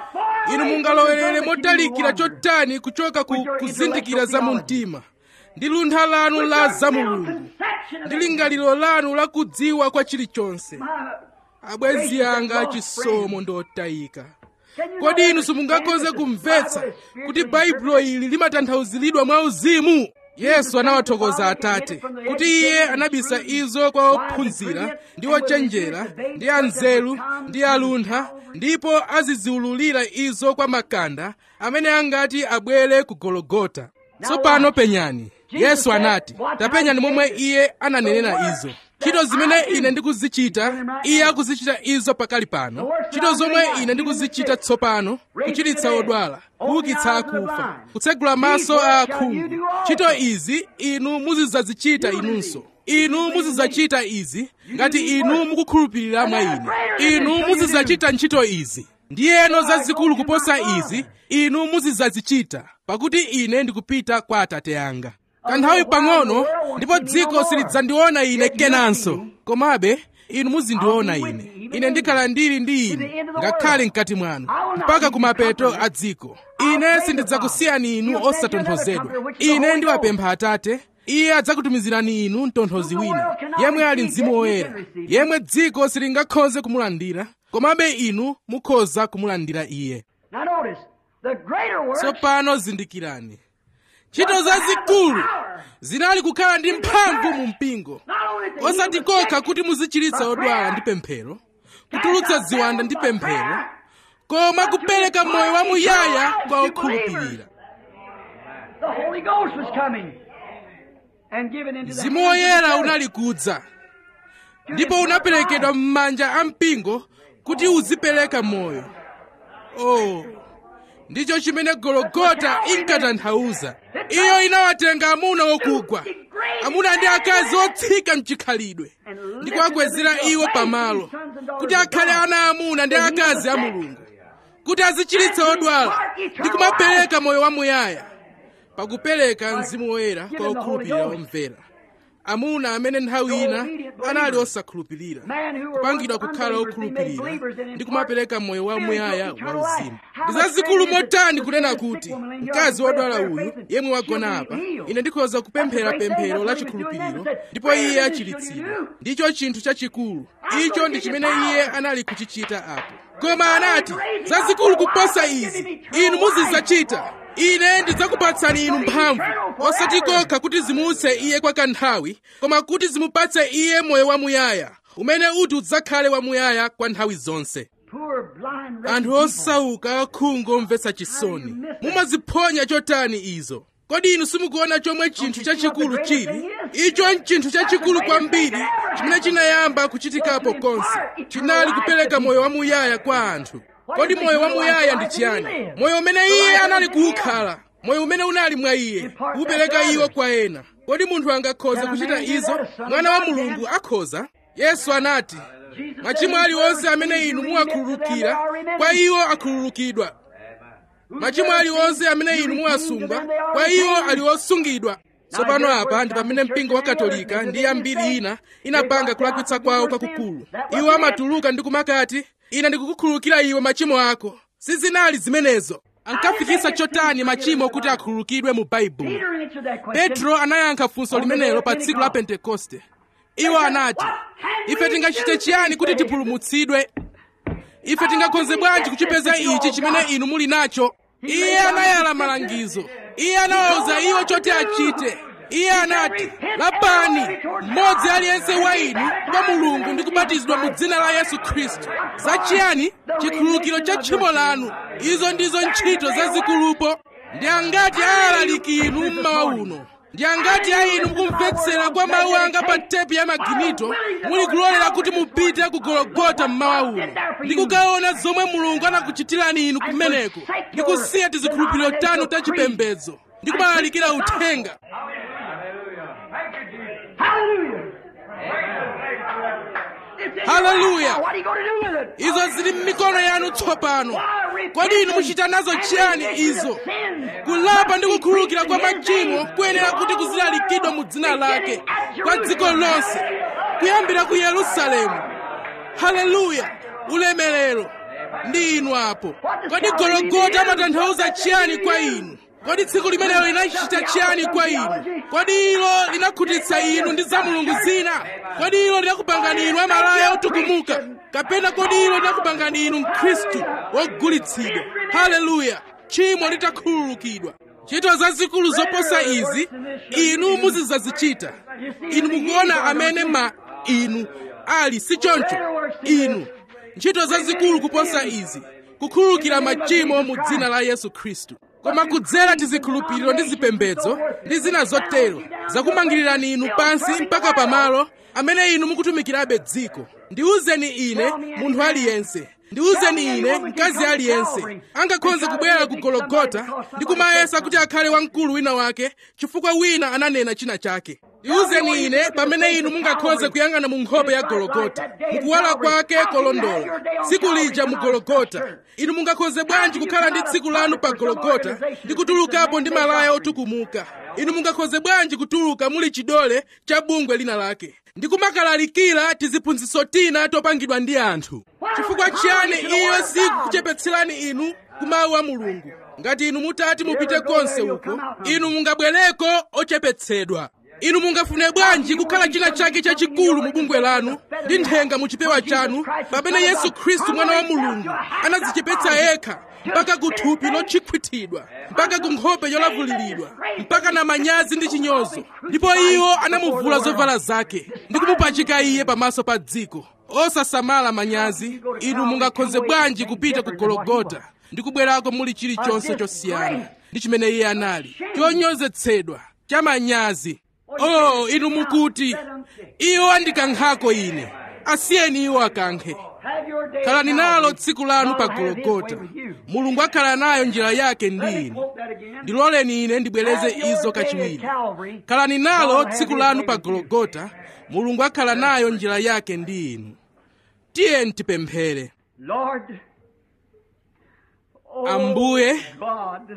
inu mungalowerere motalikira chotani kuchoka ku kuzindikira za mu mtima ndi luntha lanu la za mulungu ndi lingaliro lanu la kudziwa kwa chilichonse abwenzi anga achisomo ndi otayika kodi inu simungakhoze kumvetsa kuti baibulo ili limatanthauziridwa mwa uzimu yesu anawathokoza atate kuti iye anabisa izo kwa ophunzira ndi ochenjera ndi anzeru ndi aluntha ndipo aziziululira izo kwa makanda amene angati abwere ku gologota tsopano penyani yesu anati tapenyani momwe iye ananenera izo ntchito zimene ine ndikuzichita iye akuzichita izo pakali pano ntchito zomwe ine ndikuzichita tsopano kuchiritsa odwala kuukitsa akufa kutsegula maso a akhungu ntchito izi inu muzidzazichita inunso inu muzidzachita izi ngati inu mukukhulupirira mwa ine inu muzidzachita ntchito izi ndiyeno zazikulu kuposa izi inu muzidzazichita pakuti ine ndikupita kwa atate anga kanthawi pang'ono ndipo dziko silidzandiona ine kenanso komabe inu muzindiona ine ine ndikhala ndili ndi inu ngakhale mkati mwanu mpaka kumapeto a dziko ine sindidzakusiyani inu osatonthozedwa ine ndiwapempha atate iye adzakutumizirani inu mtonthozi wina yemwe ali mzimu woyera yemwe dziko silingakhoze kumulandira komabe inu mukhoza kumulandira iye Now notice, the greater works tsopano zindikirani ntchito zazikulu zinali kukhala ndi mphamvu mu mpingo not only to osati heal the kokha sick, kuti muzichiritsa odwala ndi pemphero kutulutsa ziwanda ndi pemphero koma kupereka moyo wamuyaya kwa okhulupirira the Holy Ghost was coming and given into the mzimu hands of woyera the church. unali kudza ndipo unaperekedwa m'manja a mpingo kuti uzipereka moyo oh ndicho chimene gologota inkatanthauza iyo inawatenga amuna okugwa amuna ndi akazi otsika mchikhalidwe ndi kuwakwezera iwo pamalo kuti akhale ana amuna ndi akazi a mulungu kuti azichiritsa odwala ndi kumapereka moyo wamuyaya pakupereka mzimu woyera kwa okhulupirira omvera amuna amene nthawi ina anali osakhulupirira kupangidwa kukhala okhulupirira ndi kumapereka moyo wamuyaya wauzimu ndi zazikulu motani kunena kuti mkazi wodwala uyu yemwe wagona apa ine ndikhoza kupemphera pemphero la chikhulupiriro ndipo iye achiritsidwa ndicho chinthu chachikulu icho ndi chimene iye anali kuchichita apo koma anati zazikulu kuposa izi inu muzidzachita ine ndidzakupatsani inu mphamvu osati kokha kuti zimutse iye kwa kanthawi koma kuti zimupatse iye moyo wamuyaya umene uti udzakhale wamuyaya kwa nthawi zonse anthu osauka akhungu omvetsa chisoni mumaziphonya chotani izo kodi inu simukuona chomwe chinthu chachikulu chili icho nchinthu chachikulu kwambiri chimene chinayamba kuchitikapo konse chinali kupereka moyo wamuyaya kwa anthu kodi moyo wamuyaya ndi chiyani moyo umene iye anali kuwukhala moyo umene unali mwa iye kuwupereka iwo kwa ena kodi munthu angakhoza kuchita izo mwana wa mulungu akhoza yesu anati machimo aliwonse amene inu muwakhululukira kwa iwo akhululukidwa machimo aliwonse amene inu muwasunga kwa iwo ali osungidwa tsopano apa ndi pamene mpingo wa katolika ndi ambiri ina inapanga kulakwitsa kwawo kwakukulu iwo amatuluka ndi kumakati ine ndikukukhululukira iwe machimo ako sizinali zimenezo ankafikisa chotani machimo kuti akhululukidwe mu baibulo petro anayankha funso limenelo pa tsiku la pentekoste iwo anati ife tingachite chiyani kuti tipulumutsidwe ife tingakhoze bwanji kuchipeza ichi chimene inu muli nacho iye anayala malangizo iye anawawuza iwo choti achite iye anati lapani mmodzi aliyense wa inu kwa mulungu ndi kubatizidwa mu dzina la yesu khristu zachiyani chikhululukiro cha tchimo lanu izo ndizo ntchito zazikulupo ndi angati alaliki inu mmawa uno ndi angati a inu mukumvetsera kwa mawu anga pa tepi ya maginito muli kulolera kuti mupite ku gologota mmawa uno ndi kukaona zomwe mulungu anakuchitirani inu kumeneko ndi kusiya tizikhulupiriro tanu tachipembedzo ndi kumalalikira uthenga haleluya izo zili m'mikono yanu tsopano kodi inu muchita nazo chiyani izo kulapa ndi kukhululukira kwa machimo kuyenera kuti kuzilalikidwa mu dzina lake kwa dziko lonse kuyambira ku yerusalemu haleluya ulemerero ndi inu apo kodi gologota amatanthauza chiyani kwa inu kodi tsiku limenelo linachita chiyani kwa inu kodi ilo linakhutitsa inu ndi za mulungu zina kodi ilo linakupangani inu amalaya otukumuka kapena kodi ilo linakupangani inu mkhristu wogulitsidwa haleluya tchimo litakhululukidwa ntchito zazikulu zoposa izi inu muzidzazichita inu mukuona amene ma inu ali si choncho inu ntchito zazikulu kuposa izi kukhululukira machimo mu dzina la yesu khristu koma kudzera tizikhulupiriro ndi zipembedzo ndi zina zotero zakumangirirani inu pansi mpaka pamalo amene inu mukutumikirabe dziko ndiwuzeni ine munthu aliyense ndiwuzeni ine mkazi aliyense angakhoze kubwera ku gologota ndi kumayesa kuti akhale wamkulu wina wake chifukwa wina ananena china chake ndiwuzeni ine pamene inu mungakhoze kuyang'ana mu nkhope ya gologota mukuwala kwake kolondola tsiku lija mu gologota inu mungakhoze bwanji kukhala ndi tsiku lanu pa gologota ndi kutulukapo ndi malaya otukumuka inu mungakhoze bwanji kutuluka muli chidole cha bungwe lina lake ndi kumakalalikira tiziphunzitso tina topangidwa ndi anthu chifukwa chiyani iyo sikukuchepetserani inu ku mawu a mulungu ngati inu mutati mupite konse uko inu mungabwereko ochepetsedwa inu mungafune bwanji kukhala china chake chachikulu mu bungwe lanu ndi nthenga mu chipewa chanu pamene yesu khristu mwana wa mulungu anadzichepetsa yekha mpaka ku thupi lotchikhwitidwa mpaka ku nkhope yolavulilidwa mpaka na manyazi ndi chinyozo ndipo iwo anamuvula zovala zake ndi kumupachika iye pamaso pa dziko osasamala manyazi inu mungakhoze bwanji kupita ku gologota ndi kubwerako muli chilichonse chosiyana ndi chimene iye anali chonyozetsedwa cha manyazi oh inu mukuti iwo andikankhako ine asiyeni iwo akankhe khalani nalo tsiku lanu pa gologota mulungu akhala nayo njira yake ndi inu ndiloleni ine ndibwereze izo kachiwiri khalani nalo tsiku lanu pa gologota mulungu akhala nayo njira yake ndi inu tiyeni tipemphere Lord, Oh, ambuye God,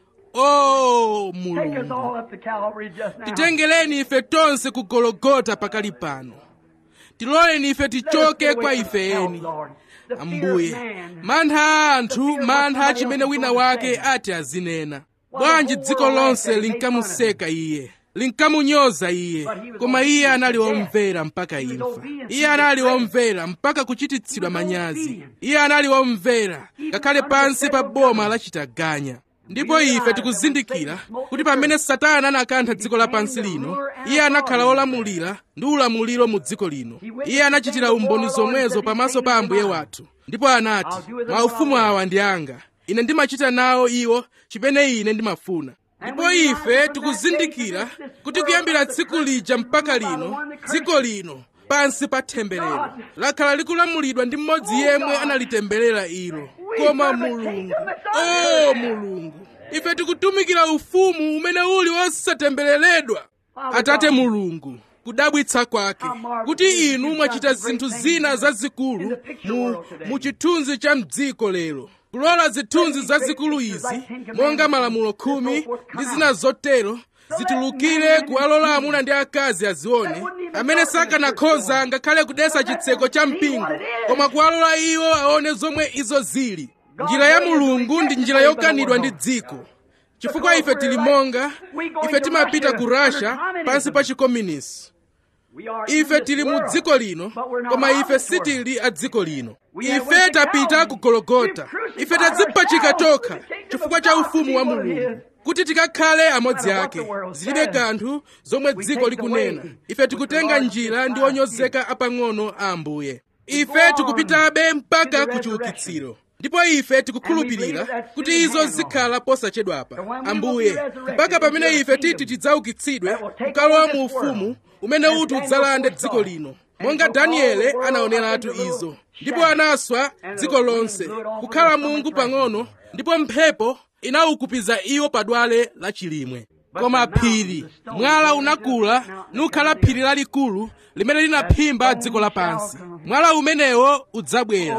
o take us mulungu all up to Calvary just now. titengereni ife tonse ku gologota pakali pano tiloleni ife Let us tichoke get away kwa from ife self, eni Lord. The fear of ambuye man. mantha a anthu The fear of mantha what chimene somebody wina else is wake going to ati azinena Why bwanji the whole dziko world lonse laughed and made linkamuseka iye linkamunyoza iye But he was koma iye obedient anali to death. womvera mpaka He was imfa obedient iye to anali the womvera mpaka kuchititsidwa He was manyazi obedient. iye anali womvera Even ngakhale under the pansi pa federal boma government. lachitaganya ndipo realize ife that tikuzindikira when Satan kuti smoked pamene the satana anakantha dziko became lapansi the lino ruler and iye anakhala authority. olamulira ndi ulamuliro mu dziko lino He went iye to anachitira stand before umboni our Lord zomwezo and said, pamaso "These pa things ambuye are mine." wathu ndipo anati I'll do with them maufumu what I will. awa ndi anga ine ndimachita nawo iwo chimene ine ndimafuna And ndipo we realize ife from that tikuzindikira day to this, this kuti world kuyambira under tsiku curse lija is mpaka ruled by the lino one that dziko cursed. lino pansi pa temberero God. lakhala likulamulidwa ndi mmodzi Oh, yemwe God. analitemberera ilo We koma serve a mulungu kingdom that's o unheard of. mulungu ife tikutumikira ufumu umene uli wosatembereredwa atate mulungu kudabwitsa kwake kuti inu mwachita zinthu zina zazikulu mu, mu chithunzi cha mdziko lero kulola zithunzi zazikulu izi monga malamulo khumi ndi zina zotero zitulukire kuwalola amuna ndi akazi azione amene sakanakhoza ngakhale kudesa chitseko cha mpingo koma kuwalola iwo aone zomwe izo zili njira ya mulungu ndi njira yokanidwa ndi dziko chifukwa ife tili monga ife timapita ku russia pansi pa chikomunisi ife tili mu dziko lino koma ife sitili a dziko lino ife tapita ku gologota ife tadzipachika tokha chifukwa cha ufumu wa mulungu kuti tikakhale amodzi ake zilibe kanthu zomwe dziko likunena ife tikutenga njira ndi onyozeka apang'ono a ambuye ife tikupitabe mpaka ku chiukitsiro ndipo ife tikukhulupirira kuti izo zikhala posachedwapa ambuye mpaka pamene ife titi tidzaukitsidwe kukalowa mu ufumu umene uti udzalande dziko lino monga daniele anaoneratu izo ndipo anaswa dziko lonse kukhala mungu pang'ono ndipo mphepo inawukupiza iwo padwale la chilimwe koma phiri mwala unakula nukhala phiri lalikulu limene linaphimba dziko lapansi mwala umenewo udzabwera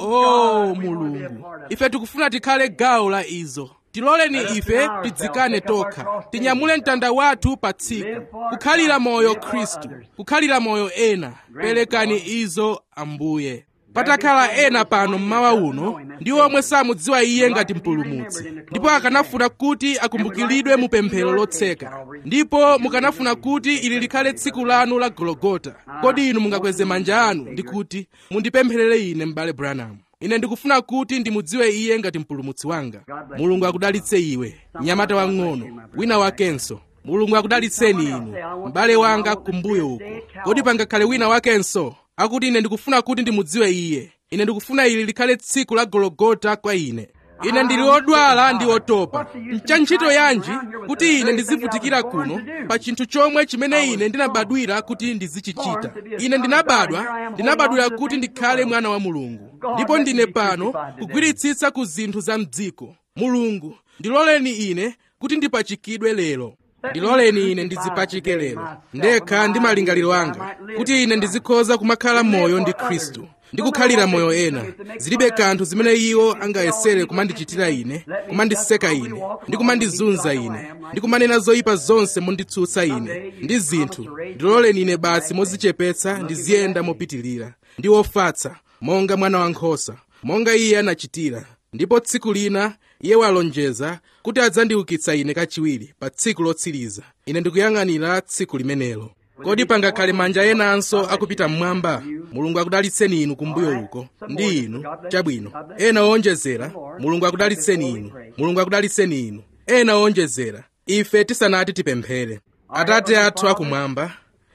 o mulungu ife tikufuna tikhale gawo la izo tiloleni ife tidzikane tokha tinyamule mtanda wathu pa tsiku kukhalira moyo khristu kukhalira moyo ena perekani izo ambuye patakhala ena pano mmawa uno ndi omwe samudziwa iye ngati mpulumutsi ndipo akanafuna kuti akumbukiridwe mu pemphero lotseka ndipo mukanafuna kuti ili likhale tsiku lanu la gologota kodi inu mungakweze manja anu ndi kuti mundipempherere ine m'bale branham ine ndikufuna kuti ndimudziwe iye ngati mpulumutsi wanga mulungu akudalitse iwe mnyamata wang'ono wina wakenso mulungu akudalitseni inu m'bale wanga kumbuyo uko kodi pangakhale wina wakenso akuti ine ndikufuna kuti ndimudziwe iye ine ndikufuna ili likhale tsiku la gologota kwa ine ine ndili odwala ndi otopa ncha ntchito yanji kuti ine ndizivutikira kuno pa chinthu chomwe chimene ine ndinabadwira kuti ndizichichita ine ndinabadwa ndinabadwira kuti ndikhale mwana wa mulungu ndipo ndine pano kugwiritsitsa ku zinthu za mdziko mulungu ndiloleni ine kuti ndipachikidwe lero ndiloleni ine ndizipachike lero ndekha ndi malingaliro anga kuti ine ndizikhoza kumakhala moyo ndi khristu ndi kukhalira moyo ena zilibe kanthu zimene iwo angayesere kumandichitira ine kumandiseka ine ndi kumandizunza ine ndi kumanena zoyipa zonse monditsutsa ine ndi zinthu ndiloleni ine basi mozichepetsa ndiziyenda mopitilira ndi wofatsa monga mwana wankhosa monga iye anachitira ndipo tsiku lina iye walonjeza kuti adzandiukitsa ine kachiwiri pa tsiku lotsiriza ine ndikuyang'anira tsiku limenelo kodi pangakhale manja enanso akupita mmwamba mulungu akudalitseni inu kumbuyo uko ndi inu chabwino ena owonjezera mulungu akudalitseni inu mulungu akudalitseni inu ena owonjezera ife tisanati tipemphere atate athu akumwamba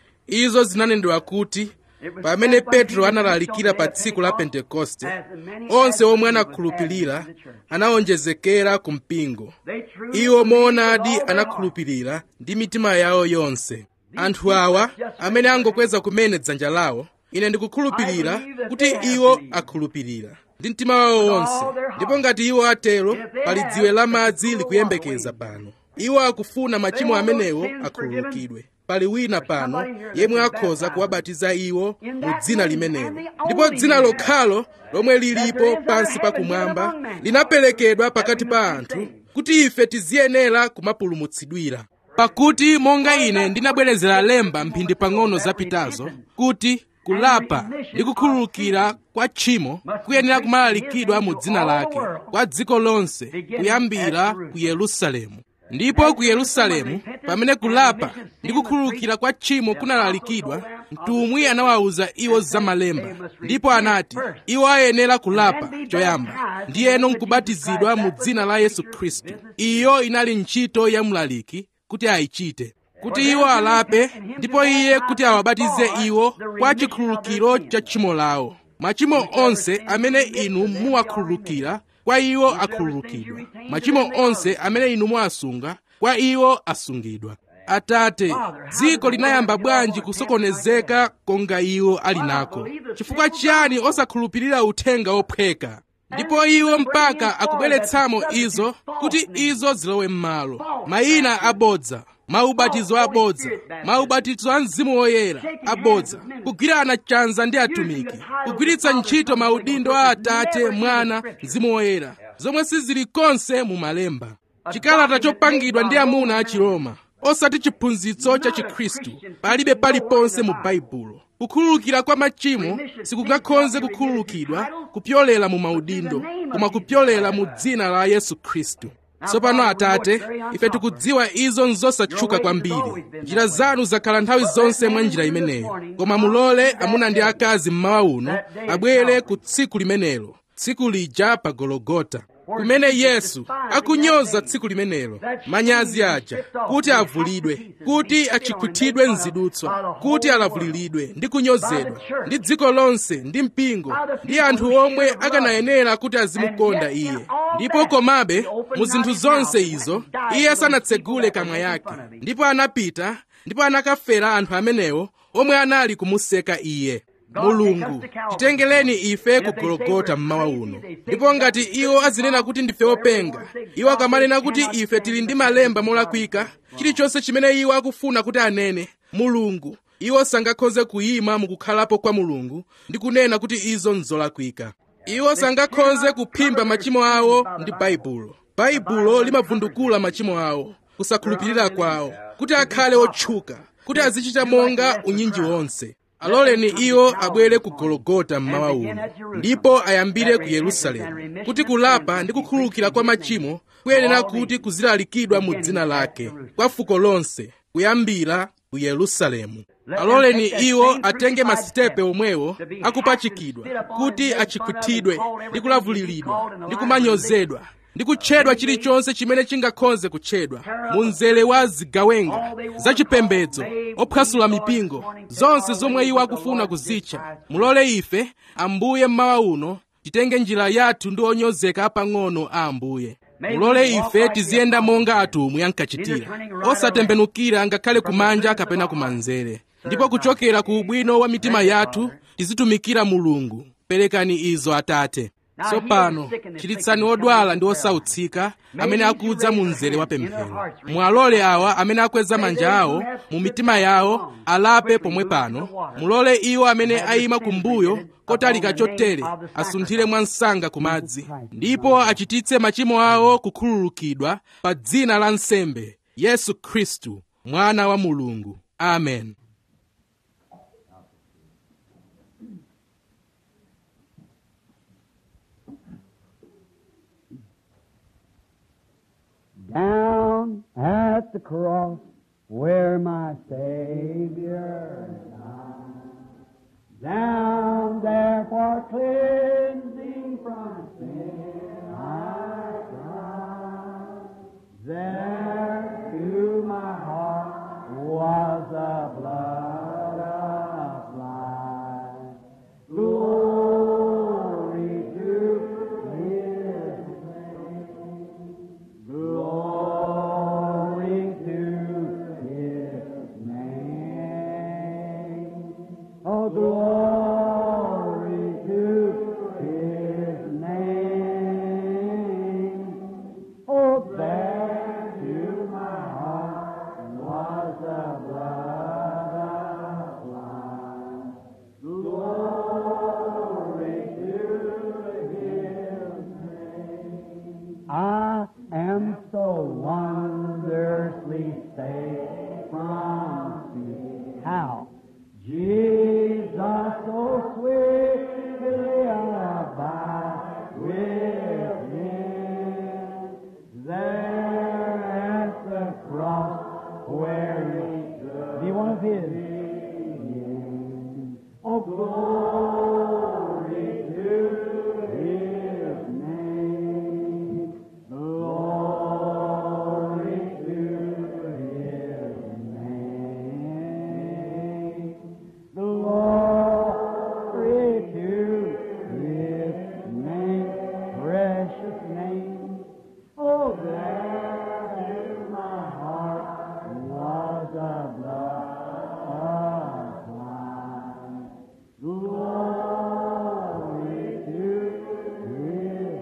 izo zinanenedwa kuti pamene petro analalikira pa tsiku la pentekoste onse omwe anakhulupirira anawonjezekera ku mpingo iwo moonadi anakhulupirira ndi mitima yawo yonse anthu awa amene angokweza kumene dzanja lawo ine ndikukhulupirira kuti iwo akhulupirira ndi mtima wawo wonse ndipo ngati iwo atero pali dziwe la madzi likuyembekeza pano iwo akufuna machimo amenewo akhululukidwe pali wina pano yemwe akhoza kuwabatiza iwo mu dzina limenelo ndipo dzina lokhalo lomwe lilipo pansi pakumwamba linaperekedwa pakati pa anthu kuti ife tiziyenera kumapulumutsidwira pakuti monga ine ndinabwerezera lemba mphindi pang'ono zapitazo kuti kulapa ndi kukhululukira kwa tchimo kuyenera kumalalikidwa mu dzina lake kwa dziko lonse kuyambira ku yerusalemu ndipo ku yerusalemu pamene kulapa ndi kukhululukira kwa tchimo kunalalikidwa mtumwi anawawuza iwo za malemba ndipo anati iwo ayenera kulapa choyamba ndiyeno nkubatizidwa mu dzina la yesu khristu iyo inali ntchito ya mlaliki kuti ayichite kuti iwo alape ndipo iye kuti awabatize iwo kwa chikhululukiro cha tchimo lawo machimo onse amene inu muwakhululukira kwa iwo akhululukidwa machimo onse amene inu muwasunga kwa iwo asungidwa atate dziko linayamba bwanji kusokonezeka konga iwo ali nako chifukwa chiyani osakhulupirira uthenga ophweka ndipo iwo mpaka akubweretsamo izo kuti izo zilowe m'malo mayina abodza maubatizo abodza maubatizo a mzimu woyera abodza kugwirana chanza ndi atumiki kugwiritsa ntchito maudindo a atate mwana mzimu woyera zomwe sizili konse mu malemba chikalata chopangidwa ndi amuna a chiroma osati chiphunzitso cha chikhristu palibe paliponse mu baibulo kukhululukira kwa machimo sikungakhoze kukhululukidwa kupyolera mu maudindo koma kupyolera mu dzina la yesu khristu tsopano atate ife tikudziwa izo nzosatchuka kwambiri njira zanu zakhala nthawi zonse mwa njira imeneyo koma mulole amuna ndi akazi mmawa uno abwere ku tsiku limenelo tsiku lija pa gologota kumene yesu akunyoza tsiku limenelo manyazi aja kuti avulidwe kuti achikhwithidwe mzidutswa kuti alavuliridwe ndi kunyozedwa ndi dziko lonse ndi mpingo ndi anthu omwe akanayenera kuti azimukonda iye ndipo komabe mu zinthu zonse izo iye sanatsegule kamwa yake ndipo anapita ndipo anakafera anthu amenewo omwe anali kumuseka iye mulungu titengereni ife ku gologota mmawa uno ndipo ngati iwo azinena kuti ndife openga iwo akamanena kuti ife tili ndi malemba molakwika chilichonse chimene iwo akufuna kuti anene mulungu iwo sangakhoze kuyima mukukhalapo kwa mulungu ndi kunena kuti izo nzolakwika iwo sangakhoze kuphimba machimo awo ndi baibulo baibulo limavundukula machimo awo kusakhulupirira kwawo kuti akhale otchuka kuti azichita monga unyinji wonse aloleni iwo abwere ku gologota mmawa uno ndipo ayambire ku yerusalemu kuti kulapa ndi kukhululukira kwa machimo kuyenera kuti kuzilalikidwa mu dzina lake kwa fuko lonse kuyambira ku yerusalemu aloleni iwo atenge masitepe omwewo akupachikidwa kuti achikhwithidwe ndi kulavuliridwa ndi kumanyozedwa ndi kutchedwa chilichonse chimene chingakhoze kutchedwa mu mzere wa zigawenga zachipembedzo ophwasula mipingo zonse zomwe iwo akufuna kuzitcha mulole ife ambuye mmawa uno titenge njira yathu ndi onyozeka apang'ono a ambuye mulole ife tiziyenda monga atumwi ankachitira osatembenukira ngakhale kumanja kapena kumanzere ndipo kuchokera ku ubwino wa mitima yathu tizitumikira mulungu perekani izo atate tsopano chiritsani odwala ndi osautsika amene akudza mu mzere wa pemphero mwalole awa amene akweza manja awo mu mitima yawo alape pomwe pano mulole iwo amene ayima kumbuyo kotalika chotere asunthire mwansanga ku madzi ndipo achititse machimo awo kukhululukidwa pa dzina la nsembe yesu khristu mwana wa mulungu amen Down at the cross where my Savior died. Down there for cleansing from sin I cried. There to my heart was the blood applied. Glory to His Glory to His name. Oh, glory to His name. Oh, there to safe from sin. How? Jesus so sweetly abide within. There at the cross where he stood. Be one of his. Oh, glory to his name. Glory to his name. Glory to his name. Precious name. Oh, there in my heart was a blood supply. Glory to his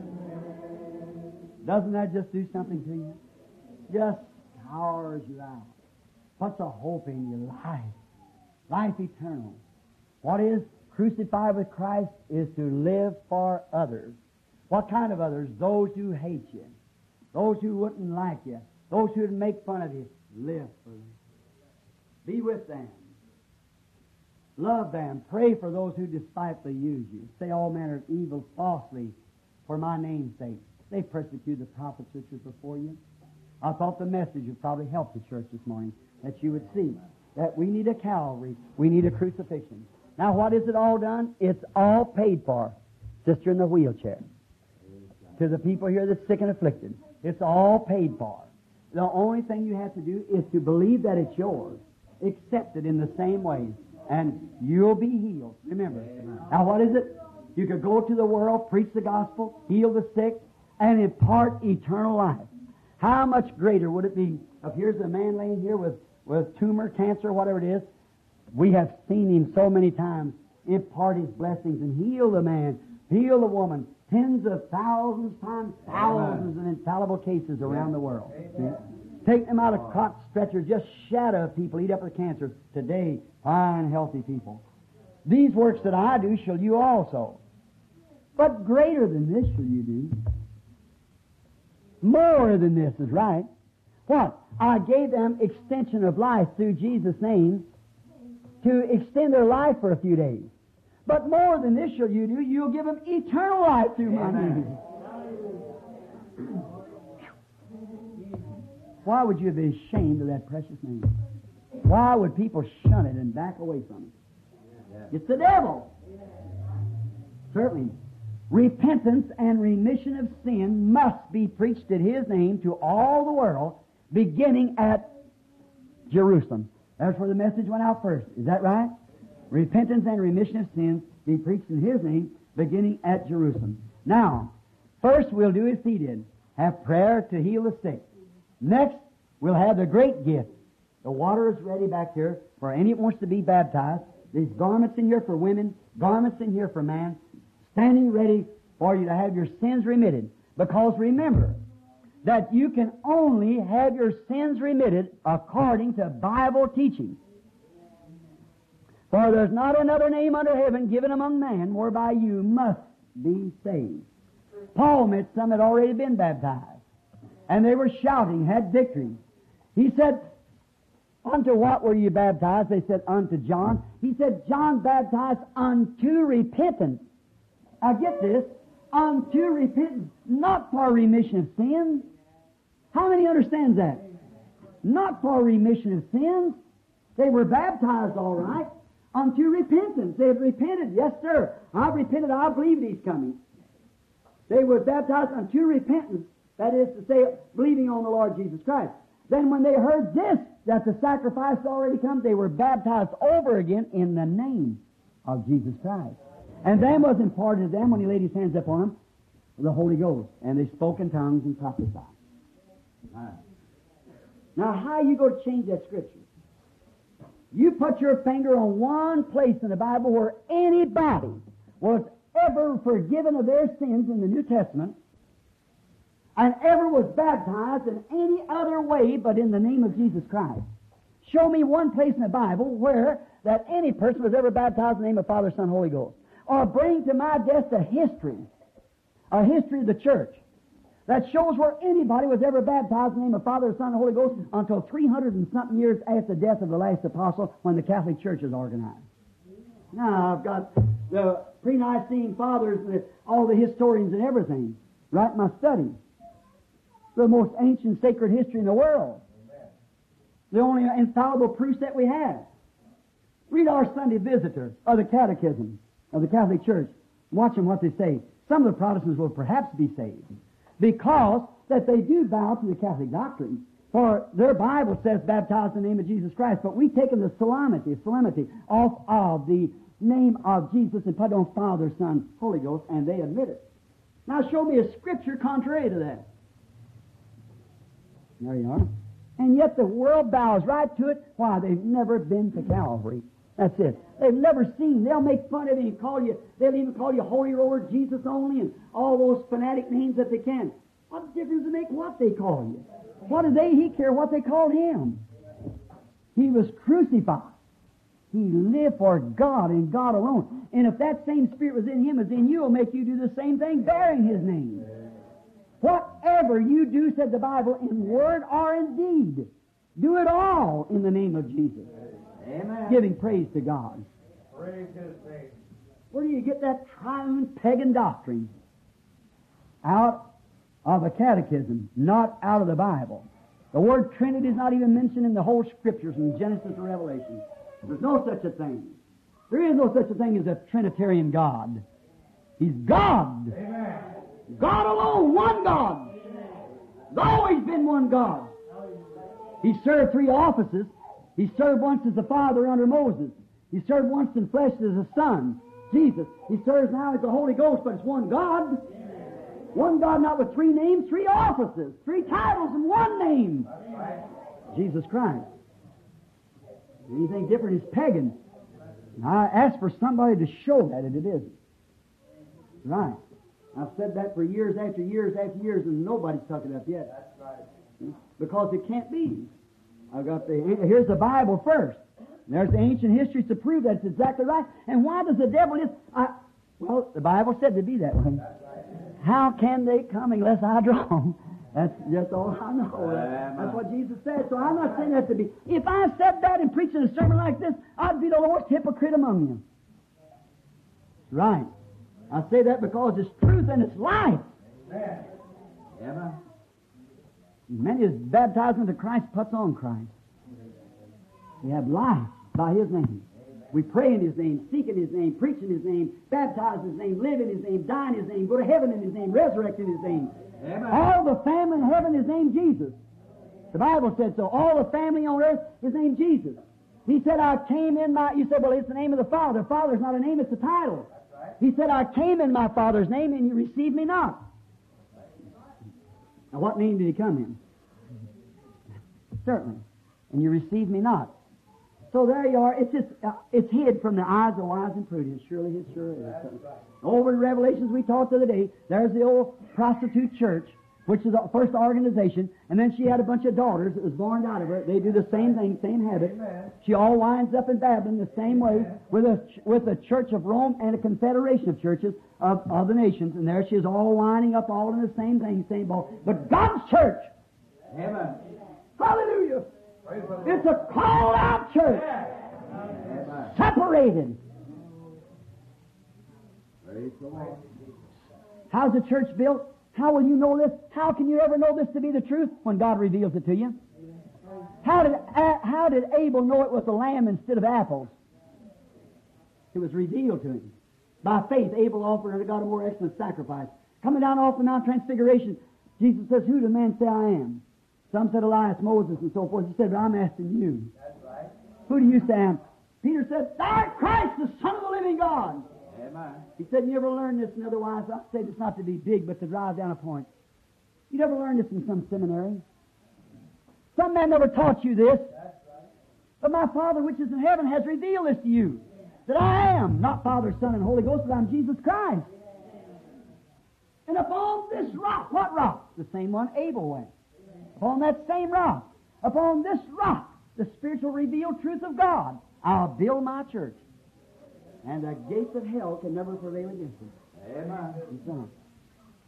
doesn't that just do something to you? Just powers you out. Puts a hope in your life. Life eternal. What is crucified with Christ is to live for others. What kind of others? Those who hate you. Those who wouldn't like you. Those who would make fun of you. Live for them. Be with them. Love them. Pray for those who despitefully use you. Say all manner of evil falsely for my name's sake. They persecuted the prophets which was before you. I thought the message would probably help the church this morning, that you would see that we need a Calvary, we need a crucifixion. Now, what is it all done? It's all paid for. Sister in the wheelchair. To the people here that's sick and afflicted. It's all paid for. The only thing you have to do is to believe that it's yours. Accept it in the same way. And you'll be healed. Remember. Now, what is it? You could go to the world, preach the gospel, heal the sick, and impart eternal life. How much greater would it be if here's a man laying here with, with tumor, cancer, whatever it is. We have seen him so many times impart his blessings and heal the man, heal the woman, tens of thousands times thousands of infallible cases around the world. See? Take them out of cot stretchers, just shadow of people, eat up with cancer. Today, fine, healthy people. These works that I do shall you also. But greater than this shall you do. More than this is right. What? I gave them extension of life through Jesus' name to extend their life for a few days. But more than this shall you do, you'll give them eternal life through my name. Why would you be ashamed of that precious name? Why would people shun it and back away from it? It's the devil. Certainly. Repentance and remission of sin must be preached in His name to all the world, beginning at Jerusalem. That's where the message went out first. Is that right? Repentance and remission of sins be preached in His name, beginning at Jerusalem. Now, first we'll do as He did. Have prayer to heal the sick. Next, we'll have the great gift. The water is ready back here for any that wants to be baptized. There's garments in here for women, garments in here for man, standing ready for you to have your sins remitted. Because remember that you can only have your sins remitted according to Bible teaching. For there's not another name under heaven given among men whereby you must be saved. Paul met some had already been baptized. And they were shouting, had victory. He said, Unto what were you baptized? They said, Unto John. He said, John baptized unto repentance. Now get this, unto repentance, not for remission of sins. How many understands that? Not for remission of sins. They were baptized all right. Unto repentance. They had repented. Yes, sir. I've repented. I believe He's coming. They were baptized unto repentance. That is to say, believing on the Lord Jesus Christ. Then when they heard this, that the sacrifice had already come, they were baptized over again in the name of Jesus Christ. And then was imparted to them when he laid his hands upon them, the Holy Ghost. And they spoke in tongues and prophesied. Now, how you going to change that scripture? You put your finger on one place in the Bible where anybody was ever forgiven of their sins in the New Testament and ever was baptized in any other way but in the name of Jesus Christ. Show me one place in the Bible where that any person was ever baptized in the name of Father, Son, Holy Ghost. Or bring to my desk a history, a history of the church that shows where anybody was ever baptized in the name of Father, Son, and Holy Ghost until 300 and something years after the death of the last apostle when the Catholic Church is organized. Now, I've got the pre-Nicene fathers, the, all the historians and everything, right in my study. The most ancient sacred history in the world. The only infallible proofs that we have. Read our Sunday Visitor of the Catechism of the Catholic Church. Watch them what they say. Some of the Protestants will perhaps be saved because that they do bow to the Catholic doctrine. For their Bible says baptized in the name of Jesus Christ, but we've taken the solemnity, solemnity off of the name of Jesus and put on Father, Son, Holy Ghost, and they admit it. Now show me a scripture contrary to that. There you are. And yet the world bows right to it. Why? They've never been to Calvary. That's it. They've never seen. They'll make fun of you and call you, they'll even call you Holy Roller, Jesus only, and all those fanatic names that they can. What difference does it make what they call you? What do they, he care what they called him? He was crucified. He lived for God and God alone. And if that same Spirit was in him as in you, will make you do the same thing, bearing his name. Whatever you do, said the Bible, in word or in deed, do it all in the name of Jesus. Amen. Giving praise to God. Praise His name. Where do you get that triune pagan doctrine? Out of a catechism, not out of the Bible. The word Trinity is not even mentioned in the whole Scriptures from Genesis to Revelation. There's no such a thing. There is no such a thing as a Trinitarian God. He's God. Amen. God alone, one God. There's always been one God. He served three offices. He served once as a father under Moses. He served once in flesh as a son, Jesus. He serves now as the Holy Ghost, but it's one God. One God, not with three names, three offices, three titles, and one name. Jesus Christ. Anything different is pagan. And I ask for somebody to show that, and it isn't. Right. I've said that for years after years after years, and nobody's took it up yet. Because it can't be. I've got the here's the Bible first. There's the ancient history to prove that's exactly right. And why does the devil just? I, well, the Bible said to be that way. How can they come unless I draw them? That's just all I know. That's what Jesus said. So I'm not saying that to be. If I said that and preaching a sermon like this, I'd be the worst hypocrite among you. Right. I say that because it's truth and it's life. Amen. Many is baptized into Christ puts on Christ. We have life by His name. We pray in His name, seek in His name, preach in His name, baptize in His name, live in His name, die in His name, go to heaven in His name, resurrect in His name. Amen. All the family in heaven is named Jesus. The Bible said so. All the family on earth is named Jesus. He said, I came in my, you said, well, it's the name of the Father. Father's not a name, it's a title. He said, I came in my Father's name and you received me not. Now, what name did he come in? Certainly. And you received me not. So there you are. It's just, uh, it's hid from the eyes of wise and prudent. Surely it sure is. Over in Revelations we talked the other day, there's the old prostitute church, which is the first organization, and then she had a bunch of daughters that was born out of her. They do the same thing, same habit. She all winds up in Babylon the same way with a, with a church of Rome and a confederation of churches of, of the nations, and there she is all winding up all in the same thing, same ball. But God's church, Amen. hallelujah, Praise the Lord. it's a called out church, Amen. separated. Praise the Lord. How's the church built? How will you know this? How can you ever know this to be the truth when God reveals it to you? How did, uh, how did Abel know it was a lamb instead of apples? It was revealed to him. By faith, Abel offered unto God a more excellent sacrifice. Coming down off the Mount Transfiguration, Jesus says, Who do men say I am? Some said Elias, Moses, and so forth. He said, But I'm asking you. That's right. Who do you say I am? Peter said, Thou art Christ, the Son of the living God. Amen. He said, You ever learn this, and otherwise I say this not to be big, but to drive down a point. You never learned this in some seminary. Some man never taught you this. But my Father which is in heaven has revealed this to you. That I am not Father, Son, and Holy Ghost, but I'm Jesus Christ. And upon this rock, what rock? The same one Abel went. Upon that same rock, upon this rock, the spiritual revealed truth of God, I'll build my church. And the gates of hell can never prevail against it. Amen. It's on.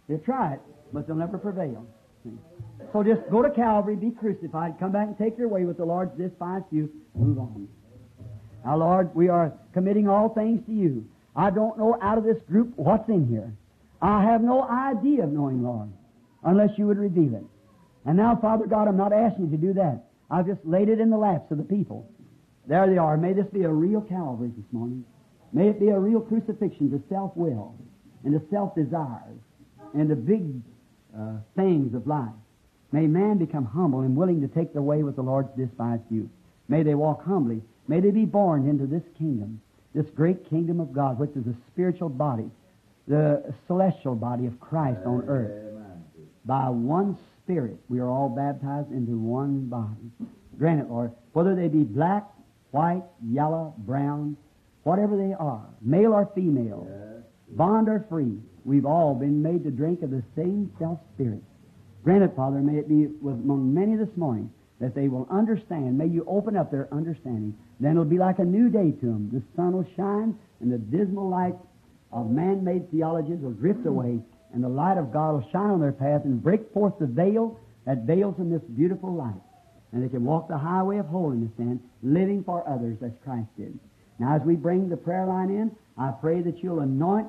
They'll try it, but they'll never prevail. See? So just go to Calvary, be crucified, come back and take your way with the Lord's despised you, move on. Now, Lord, we are committing all things to you. I don't know out of this group what's in here. I have no idea of knowing, Lord, unless you would reveal it. And now, Father God, I'm not asking you to do that. I've just laid it in the laps of the people. There they are. May this be a real Calvary this morning. May it be a real crucifixion to self-will and to self-desires and the big uh, things of life. May man become humble and willing to take the way with the Lord's despised youth. May they walk humbly. May they be born into this kingdom, this great kingdom of God, which is a spiritual body, the celestial body of Christ on earth. By one Spirit, we are all baptized into one body. Grant it, Lord, whether they be black, white, yellow, brown, whatever they are, male or female, bond or free, we've all been made to drink of the same self Spirit. Grant it, Father, may it be with among many this morning that they will understand. May you open up their understanding. Then it'll be like a new day to them. The sun will shine, and the dismal light of man-made theologies will drift away, and the light of God will shine on their path and break forth the veil that veils them this beautiful light. And they can walk the highway of holiness then, living for others as Christ did. Now, as we bring the prayer line in, I pray that you'll anoint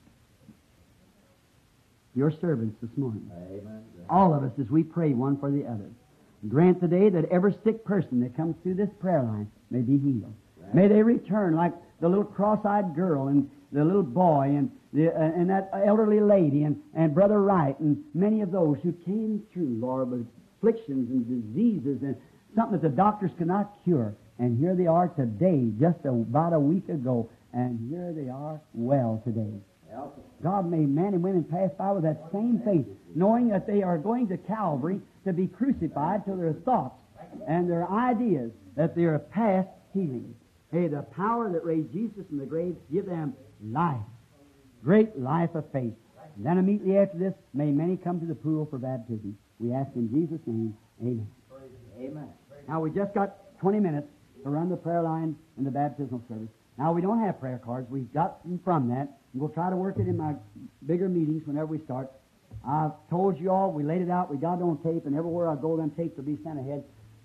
your servants this morning. Amen. All of us as we pray one for the other. Grant today that every sick person that comes through this prayer line may be healed. May they return like the little cross-eyed girl and the little boy and the, uh, and that elderly lady and, and Brother Wright and many of those who came through, Lord, with afflictions and diseases and something that the doctors could not cure. And here they are today, just about a week ago, and here they are well today. God made men and women pass by with that same faith, knowing that they are going to Calvary to be crucified to their thoughts and their ideas, that they are past healing. Hey, the power that raised Jesus from the grave, give them life, great life of faith. And then immediately after this, may many come to the pool for baptism. We ask in Jesus' name, amen. Amen. Now, we just got 20 minutes to run the prayer line and the baptismal service. Now, we don't have prayer cards. We've got them from that. And we'll try to work it in my bigger meetings whenever we start. I've told you all, we laid it out, we got it on tape, and everywhere I go, them tapes will be sent ahead.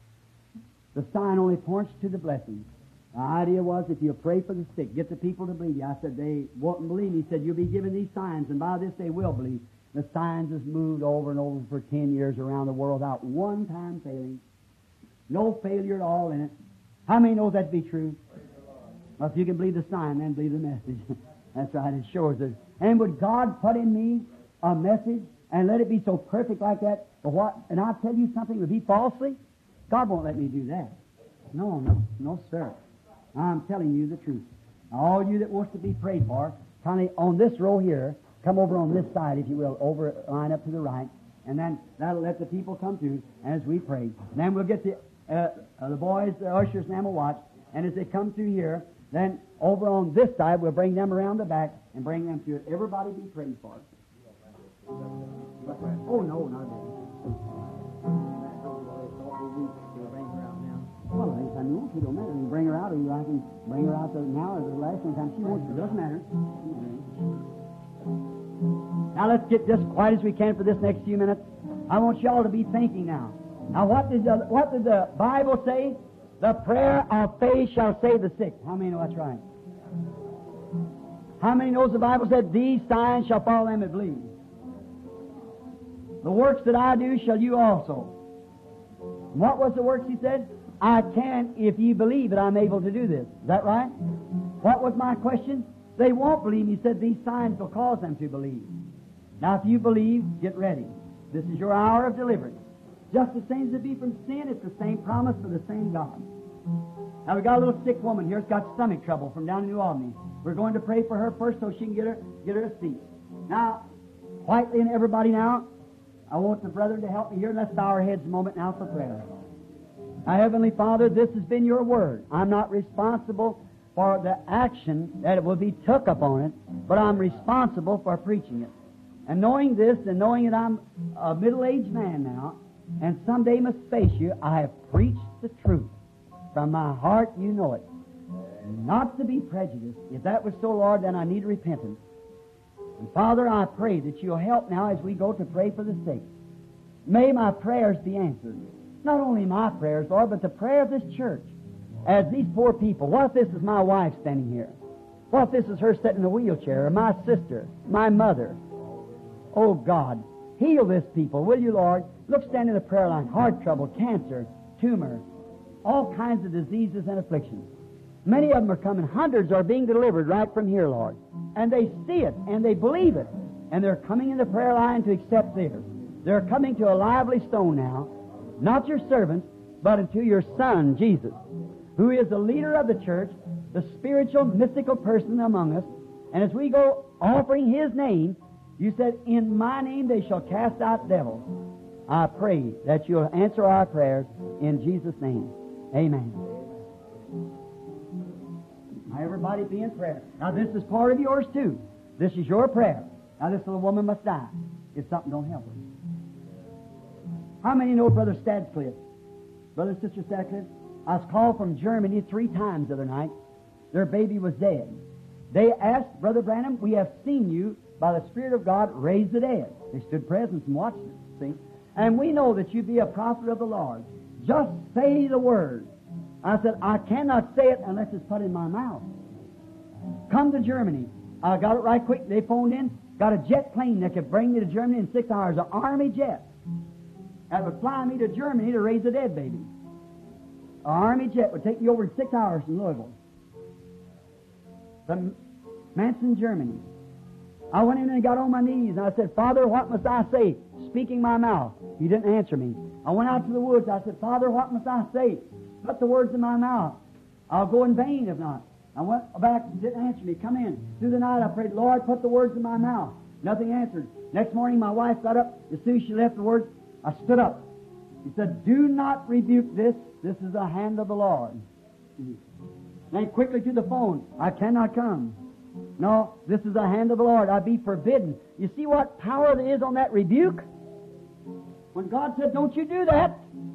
The sign only points to the blessing. The idea was if you pray for the sick, get the people to believe you. I said they won't believe me. He said you'll be given these signs, and by this they will believe. The signs has moved over and over for ten years around the world without one time failing. No failure at all in it. How many knows that to be true? Well, if you can believe the sign, then believe the message. That's right, it shows it. And would God put in me a message and let it be so perfect like that? But what? And I'll tell you something, would be falsely? God won't let me do that. No, no, no, sir. I'm telling you the truth. Now, all you that wants to be prayed for, kind of on this row here, come over on this side, if you will, over line up to the right, and then that'll let the people come through as we pray. And then we'll get the uh, uh, the boys, the ushers, and them will watch. And as they come through here, then over on this side, we'll bring them around the back and bring them through it. Everybody be prayed for. Oh no, not that. Well, anytime you want to, don't matter. You bring her out, or you I can bring her out the, now or the last one time she wants to. Doesn't matter. Now let's get just quiet as we can for this next few minutes. I want y'all to be thinking now. Now, what did the, what did the Bible say? The prayer of faith shall save the sick. How many know that's right? How many knows the Bible said, These signs shall follow them that believe? The works that I do shall you also. What was the works he said? I can if ye believe that I'm able to do this. Is that right? What was my question? They won't believe. He said these signs will cause them to believe. Now, if you believe, get ready. This is your hour of deliverance. Just the same as it be from sin, it's the same promise for the same God. Now we got a little sick woman here that's got stomach trouble from down in New Albany. We're going to pray for her first so she can get her get her a seat. Now, quietly and everybody now, I want the brethren to help me here. Let's bow our heads a moment now for prayer. Now, Heavenly Father, this has been your word. I'm not responsible for the action that it will be took upon it, but I'm responsible for preaching it. And knowing this and knowing that I'm a middle-aged man now, and someday must face you, I have preached the truth. From my heart, you know it. Not to be prejudiced. If that was so, Lord, then I need repentance. And Father, I pray that you'll help now as we go to pray for the sick. May my prayers be answered. Not only my prayers, Lord, but the prayer of this church. As these poor people, what if this is my wife standing here? What if this is her sitting in a wheelchair, or my sister, my mother? Oh God, heal this people, will you, Lord? Look, stand in the prayer line. Heart trouble, cancer, tumor, all kinds of diseases and afflictions. Many of them are coming. Hundreds are being delivered right from here, Lord. And they see it and they believe it. And they're coming in the prayer line to accept theirs. They're coming to a lively stone now, not your servants, but unto your Son, Jesus, who is the leader of the church, the spiritual, mystical person among us. And as we go offering His name, you said, In my name they shall cast out devils. I pray that you'll answer our prayers in Jesus' name. Amen. Now, everybody be in prayer. Now, this is part of yours, too. This is your prayer. Now, this little woman must die if something don't help her. How many know Brother Stadcliffe? Brother and Sister Stadcliffe? I was called from Germany three times the other night. Their baby was dead. They asked, Brother Branham, we have seen you by the Spirit of God raise the dead. They stood present and watched it, see? And we know that you be a prophet of the Lord. Just say the word. I said, I cannot say it unless it's put in my mouth. Come to Germany. I got it right quick. They phoned in, got a jet plane that could bring me to Germany in six hours, an army jet. That would fly me to Germany to raise a dead baby. An army jet would take me over in six hours from Louisville. From Manson, Germany. I went in and got on my knees and I said, Father, what must I say? Speaking my mouth. He didn't answer me. I went out to the woods. I said, Father, what must I say? Put the words in my mouth. I'll go in vain if not. I went back, didn't answer me. Come in. Through the night I prayed, Lord, put the words in my mouth. Nothing answered. Next morning my wife got up. As soon as she left the words, I stood up. He said, Do not rebuke this. This is the hand of the Lord. Then quickly to the phone. I cannot come. No, this is the hand of the Lord. I be forbidden. You see what power there is on that rebuke? When God said, Don't you do that.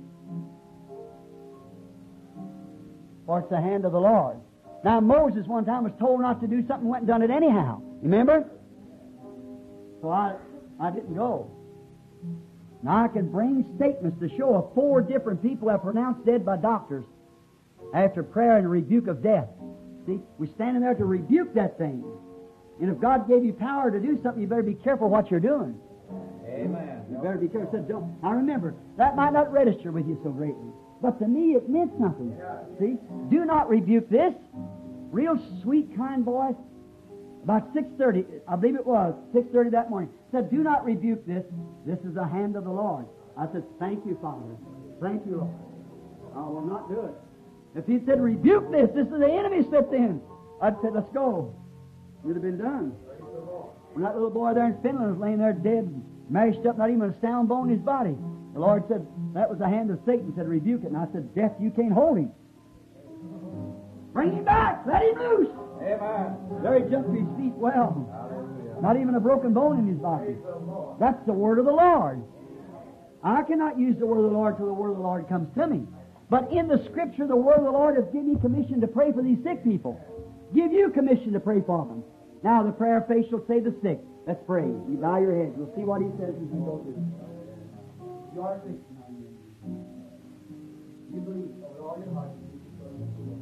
For it's the hand of the Lord. Now Moses one time was told not to do something, went and done it anyhow. Remember? So I I didn't go. Now I can bring statements to show of four different people have pronounced dead by doctors after prayer and rebuke of death. See, we're standing there to rebuke that thing. And if God gave you power to do something, you better be careful what you're doing. Amen. You better be careful. Said, don't. Now remember, that might not register with you so greatly, but to me it meant something. See, do not rebuke this. Real sweet, kind voice. About six thirty, I believe it was six thirty that morning. Said, "Do not rebuke this. This is the hand of the Lord." I said, "Thank you, Father. Thank you, Lord. I will not do it." If he said, "Rebuke this. This is the enemy slipped in," I'd said, "Let's go." It would have been done. When that little boy there in Finland was laying there dead, mashed up, not even a sound bone in his body, the Lord said, "That was the hand of Satan." Said, "Rebuke it." And I said, "Death, you can't hold him. Bring him back. Let him loose." Amen. There he jumped to his feet well. Not even a broken bone in his body. That's the word of the Lord. I cannot use the word of the Lord till the word of the Lord comes to me. But in the scripture, the word of the Lord has given me commission to pray for these sick people. Give you commission to pray for them. Now the prayer of faith shall save the sick. Let's pray. You bow your heads. We'll see what he says as we go through. You are a Christian. are you? You believe with all your heart. that Jesus Christ is the Lord.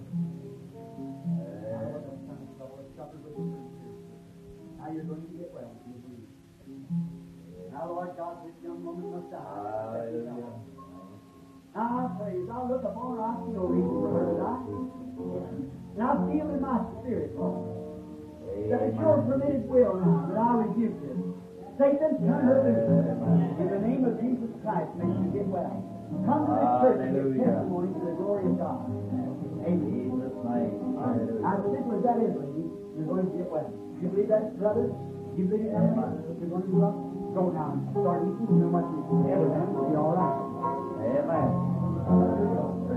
Now you're going to get well. You believe. Now, Lord God, this young woman must die. Hallelujah. Now I praise. I look upon her. I see no reason for her to die. And I feel in my spirit, Lord, that it's your permitted will now that I rebuke this. Satan, turn her loose. In the name of Jesus Christ, may she get well. Come to this church and give Hallelujah. testimony to the glory of God. Amen. Jesus' name. Hallelujah. As simple as that is, lady, you're going to get well. You believe that, brother? You believe that? You're going to go up? Go now. Start eating. You know what you Everything will be all right. Amen.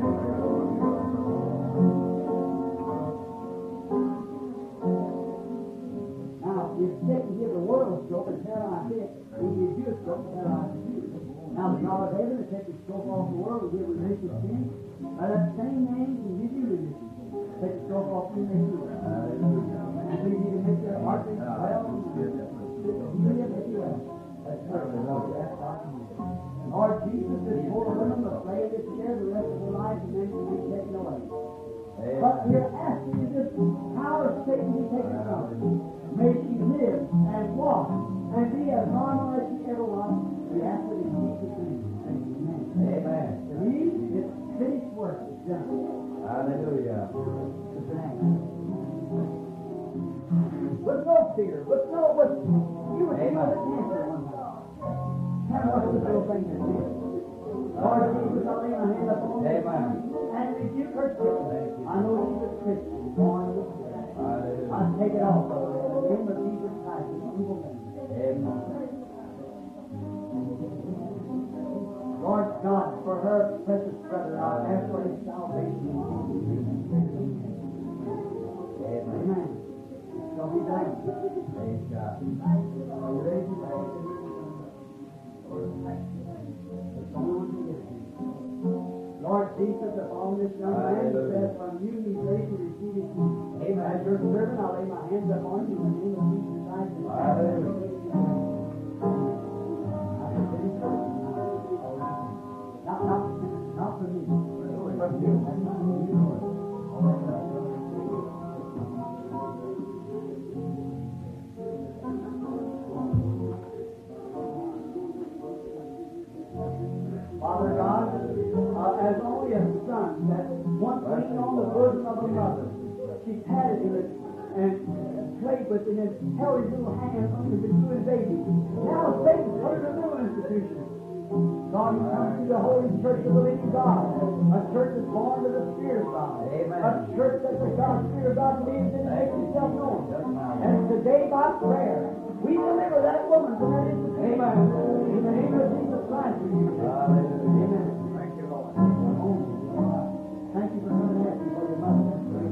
Now, if Satan give the world a stroke and paralyze it, he gives you a stroke and paralyze you. Now, the God of heaven will take the stroke off the world and give remission of sin. By that same name, can give you remission. Take the stroke off you and make you well. And so you can make your heart beat well. Lord Jesus, this poor woman must lay in this chair the rest of her life and then she'll be taken away. But we're asking you this power of Satan be taken from her. May she live and walk and be as normal as she ever was. We ask it in Jesus' name. Amen. Amen. Believe it's finished work is done. Hallelujah. With no fear, with no, with, you would feel the cancer one time. Tell me what's the little thing that is. Lord Jesus, I lay my hand upon you. Amen. And rebuke her sickness. I know she's a Christian, born of the Spirit. I Hallelujah. take it off of her in the name of Jesus Christ, in evil name. Amen. Lord God, for her precious brother, I ask for his salvation. Amen. Amen. Shall be done. Praise God. Are you ready to pray? There's someone to get him. Lord Jesus, upon this young man who Hallelujah. says from you he's ready to receive his healing. As your servant, I lay my hands upon you in the name of Jesus Christ. Hallelujah. Not, not, not for me. From you. That's not for you, Lord. Father God, uh, as only a son that once leaned on the bosom of a mother, she patted him and, and played with him and held his little hand under the new baby. Now Satan put her in a new institution. God, he comes to the Holy Church of the living God, a church that's born of the Spirit of God, Amen. a church that the God, Spirit of God lives in and makes himself known. And today by prayer, we deliver that woman from that institution. Amen. In the name of Jesus Christ, we do. Hallelujah. Amen. Thank you, Lord. Thank you for coming at me for your mother.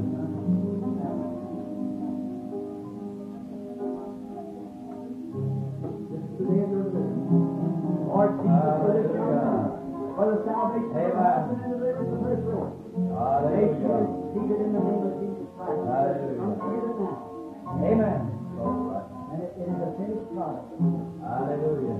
This is the day of your deliverance. Lord Jesus, for this young man, for the salvation of Amen. her husband and deliverance of her soul. May she Hallelujah. receive it in the name of Jesus Christ. Hallelujah. Come together now. Amen. And it, it is a finished product. Hallelujah.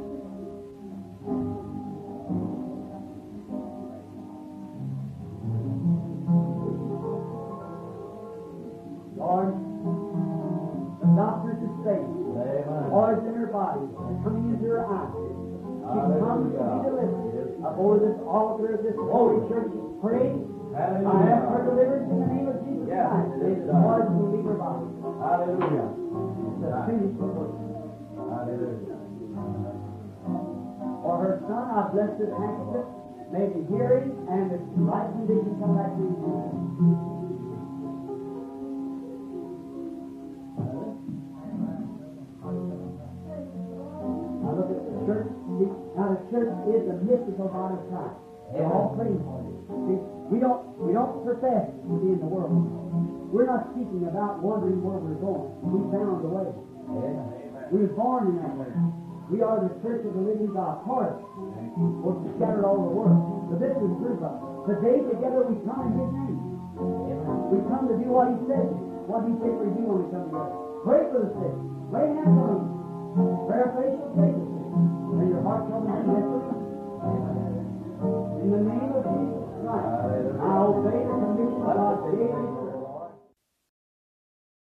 Lord, the doctors have said, Amen. Lord's in her body, and coming into her eyes. She comes to be Hallelujah. delivered. Before this altar of this holy church is prayed, I ask for Hallelujah. deliverance in the name of Jesus Yes, Christ. it May is the done. Lord will leave her body. Hallelujah. It's a finished work. Hallelujah. For her son, I bless this handkerchief. May the hearing and the right condition come back to you. Now look at the church. See, Now the church is the mystical body of Christ. They're all praying for you. See, we don't we don't profess to be in the world. We're not seeking about wondering where we're going. We found the way. Amen. We were born in that way. We are the church of the living God, part of it. We're scattered all over the world. But this is proof of it. Today together we come in His name. We come to do what He said, what He said we do when we come together. Pray for the sick. Lay hands on them. Prayer of faith will save the sick. And your heart shall be set free. In the name of Jesus Christ. Hallelujah. Now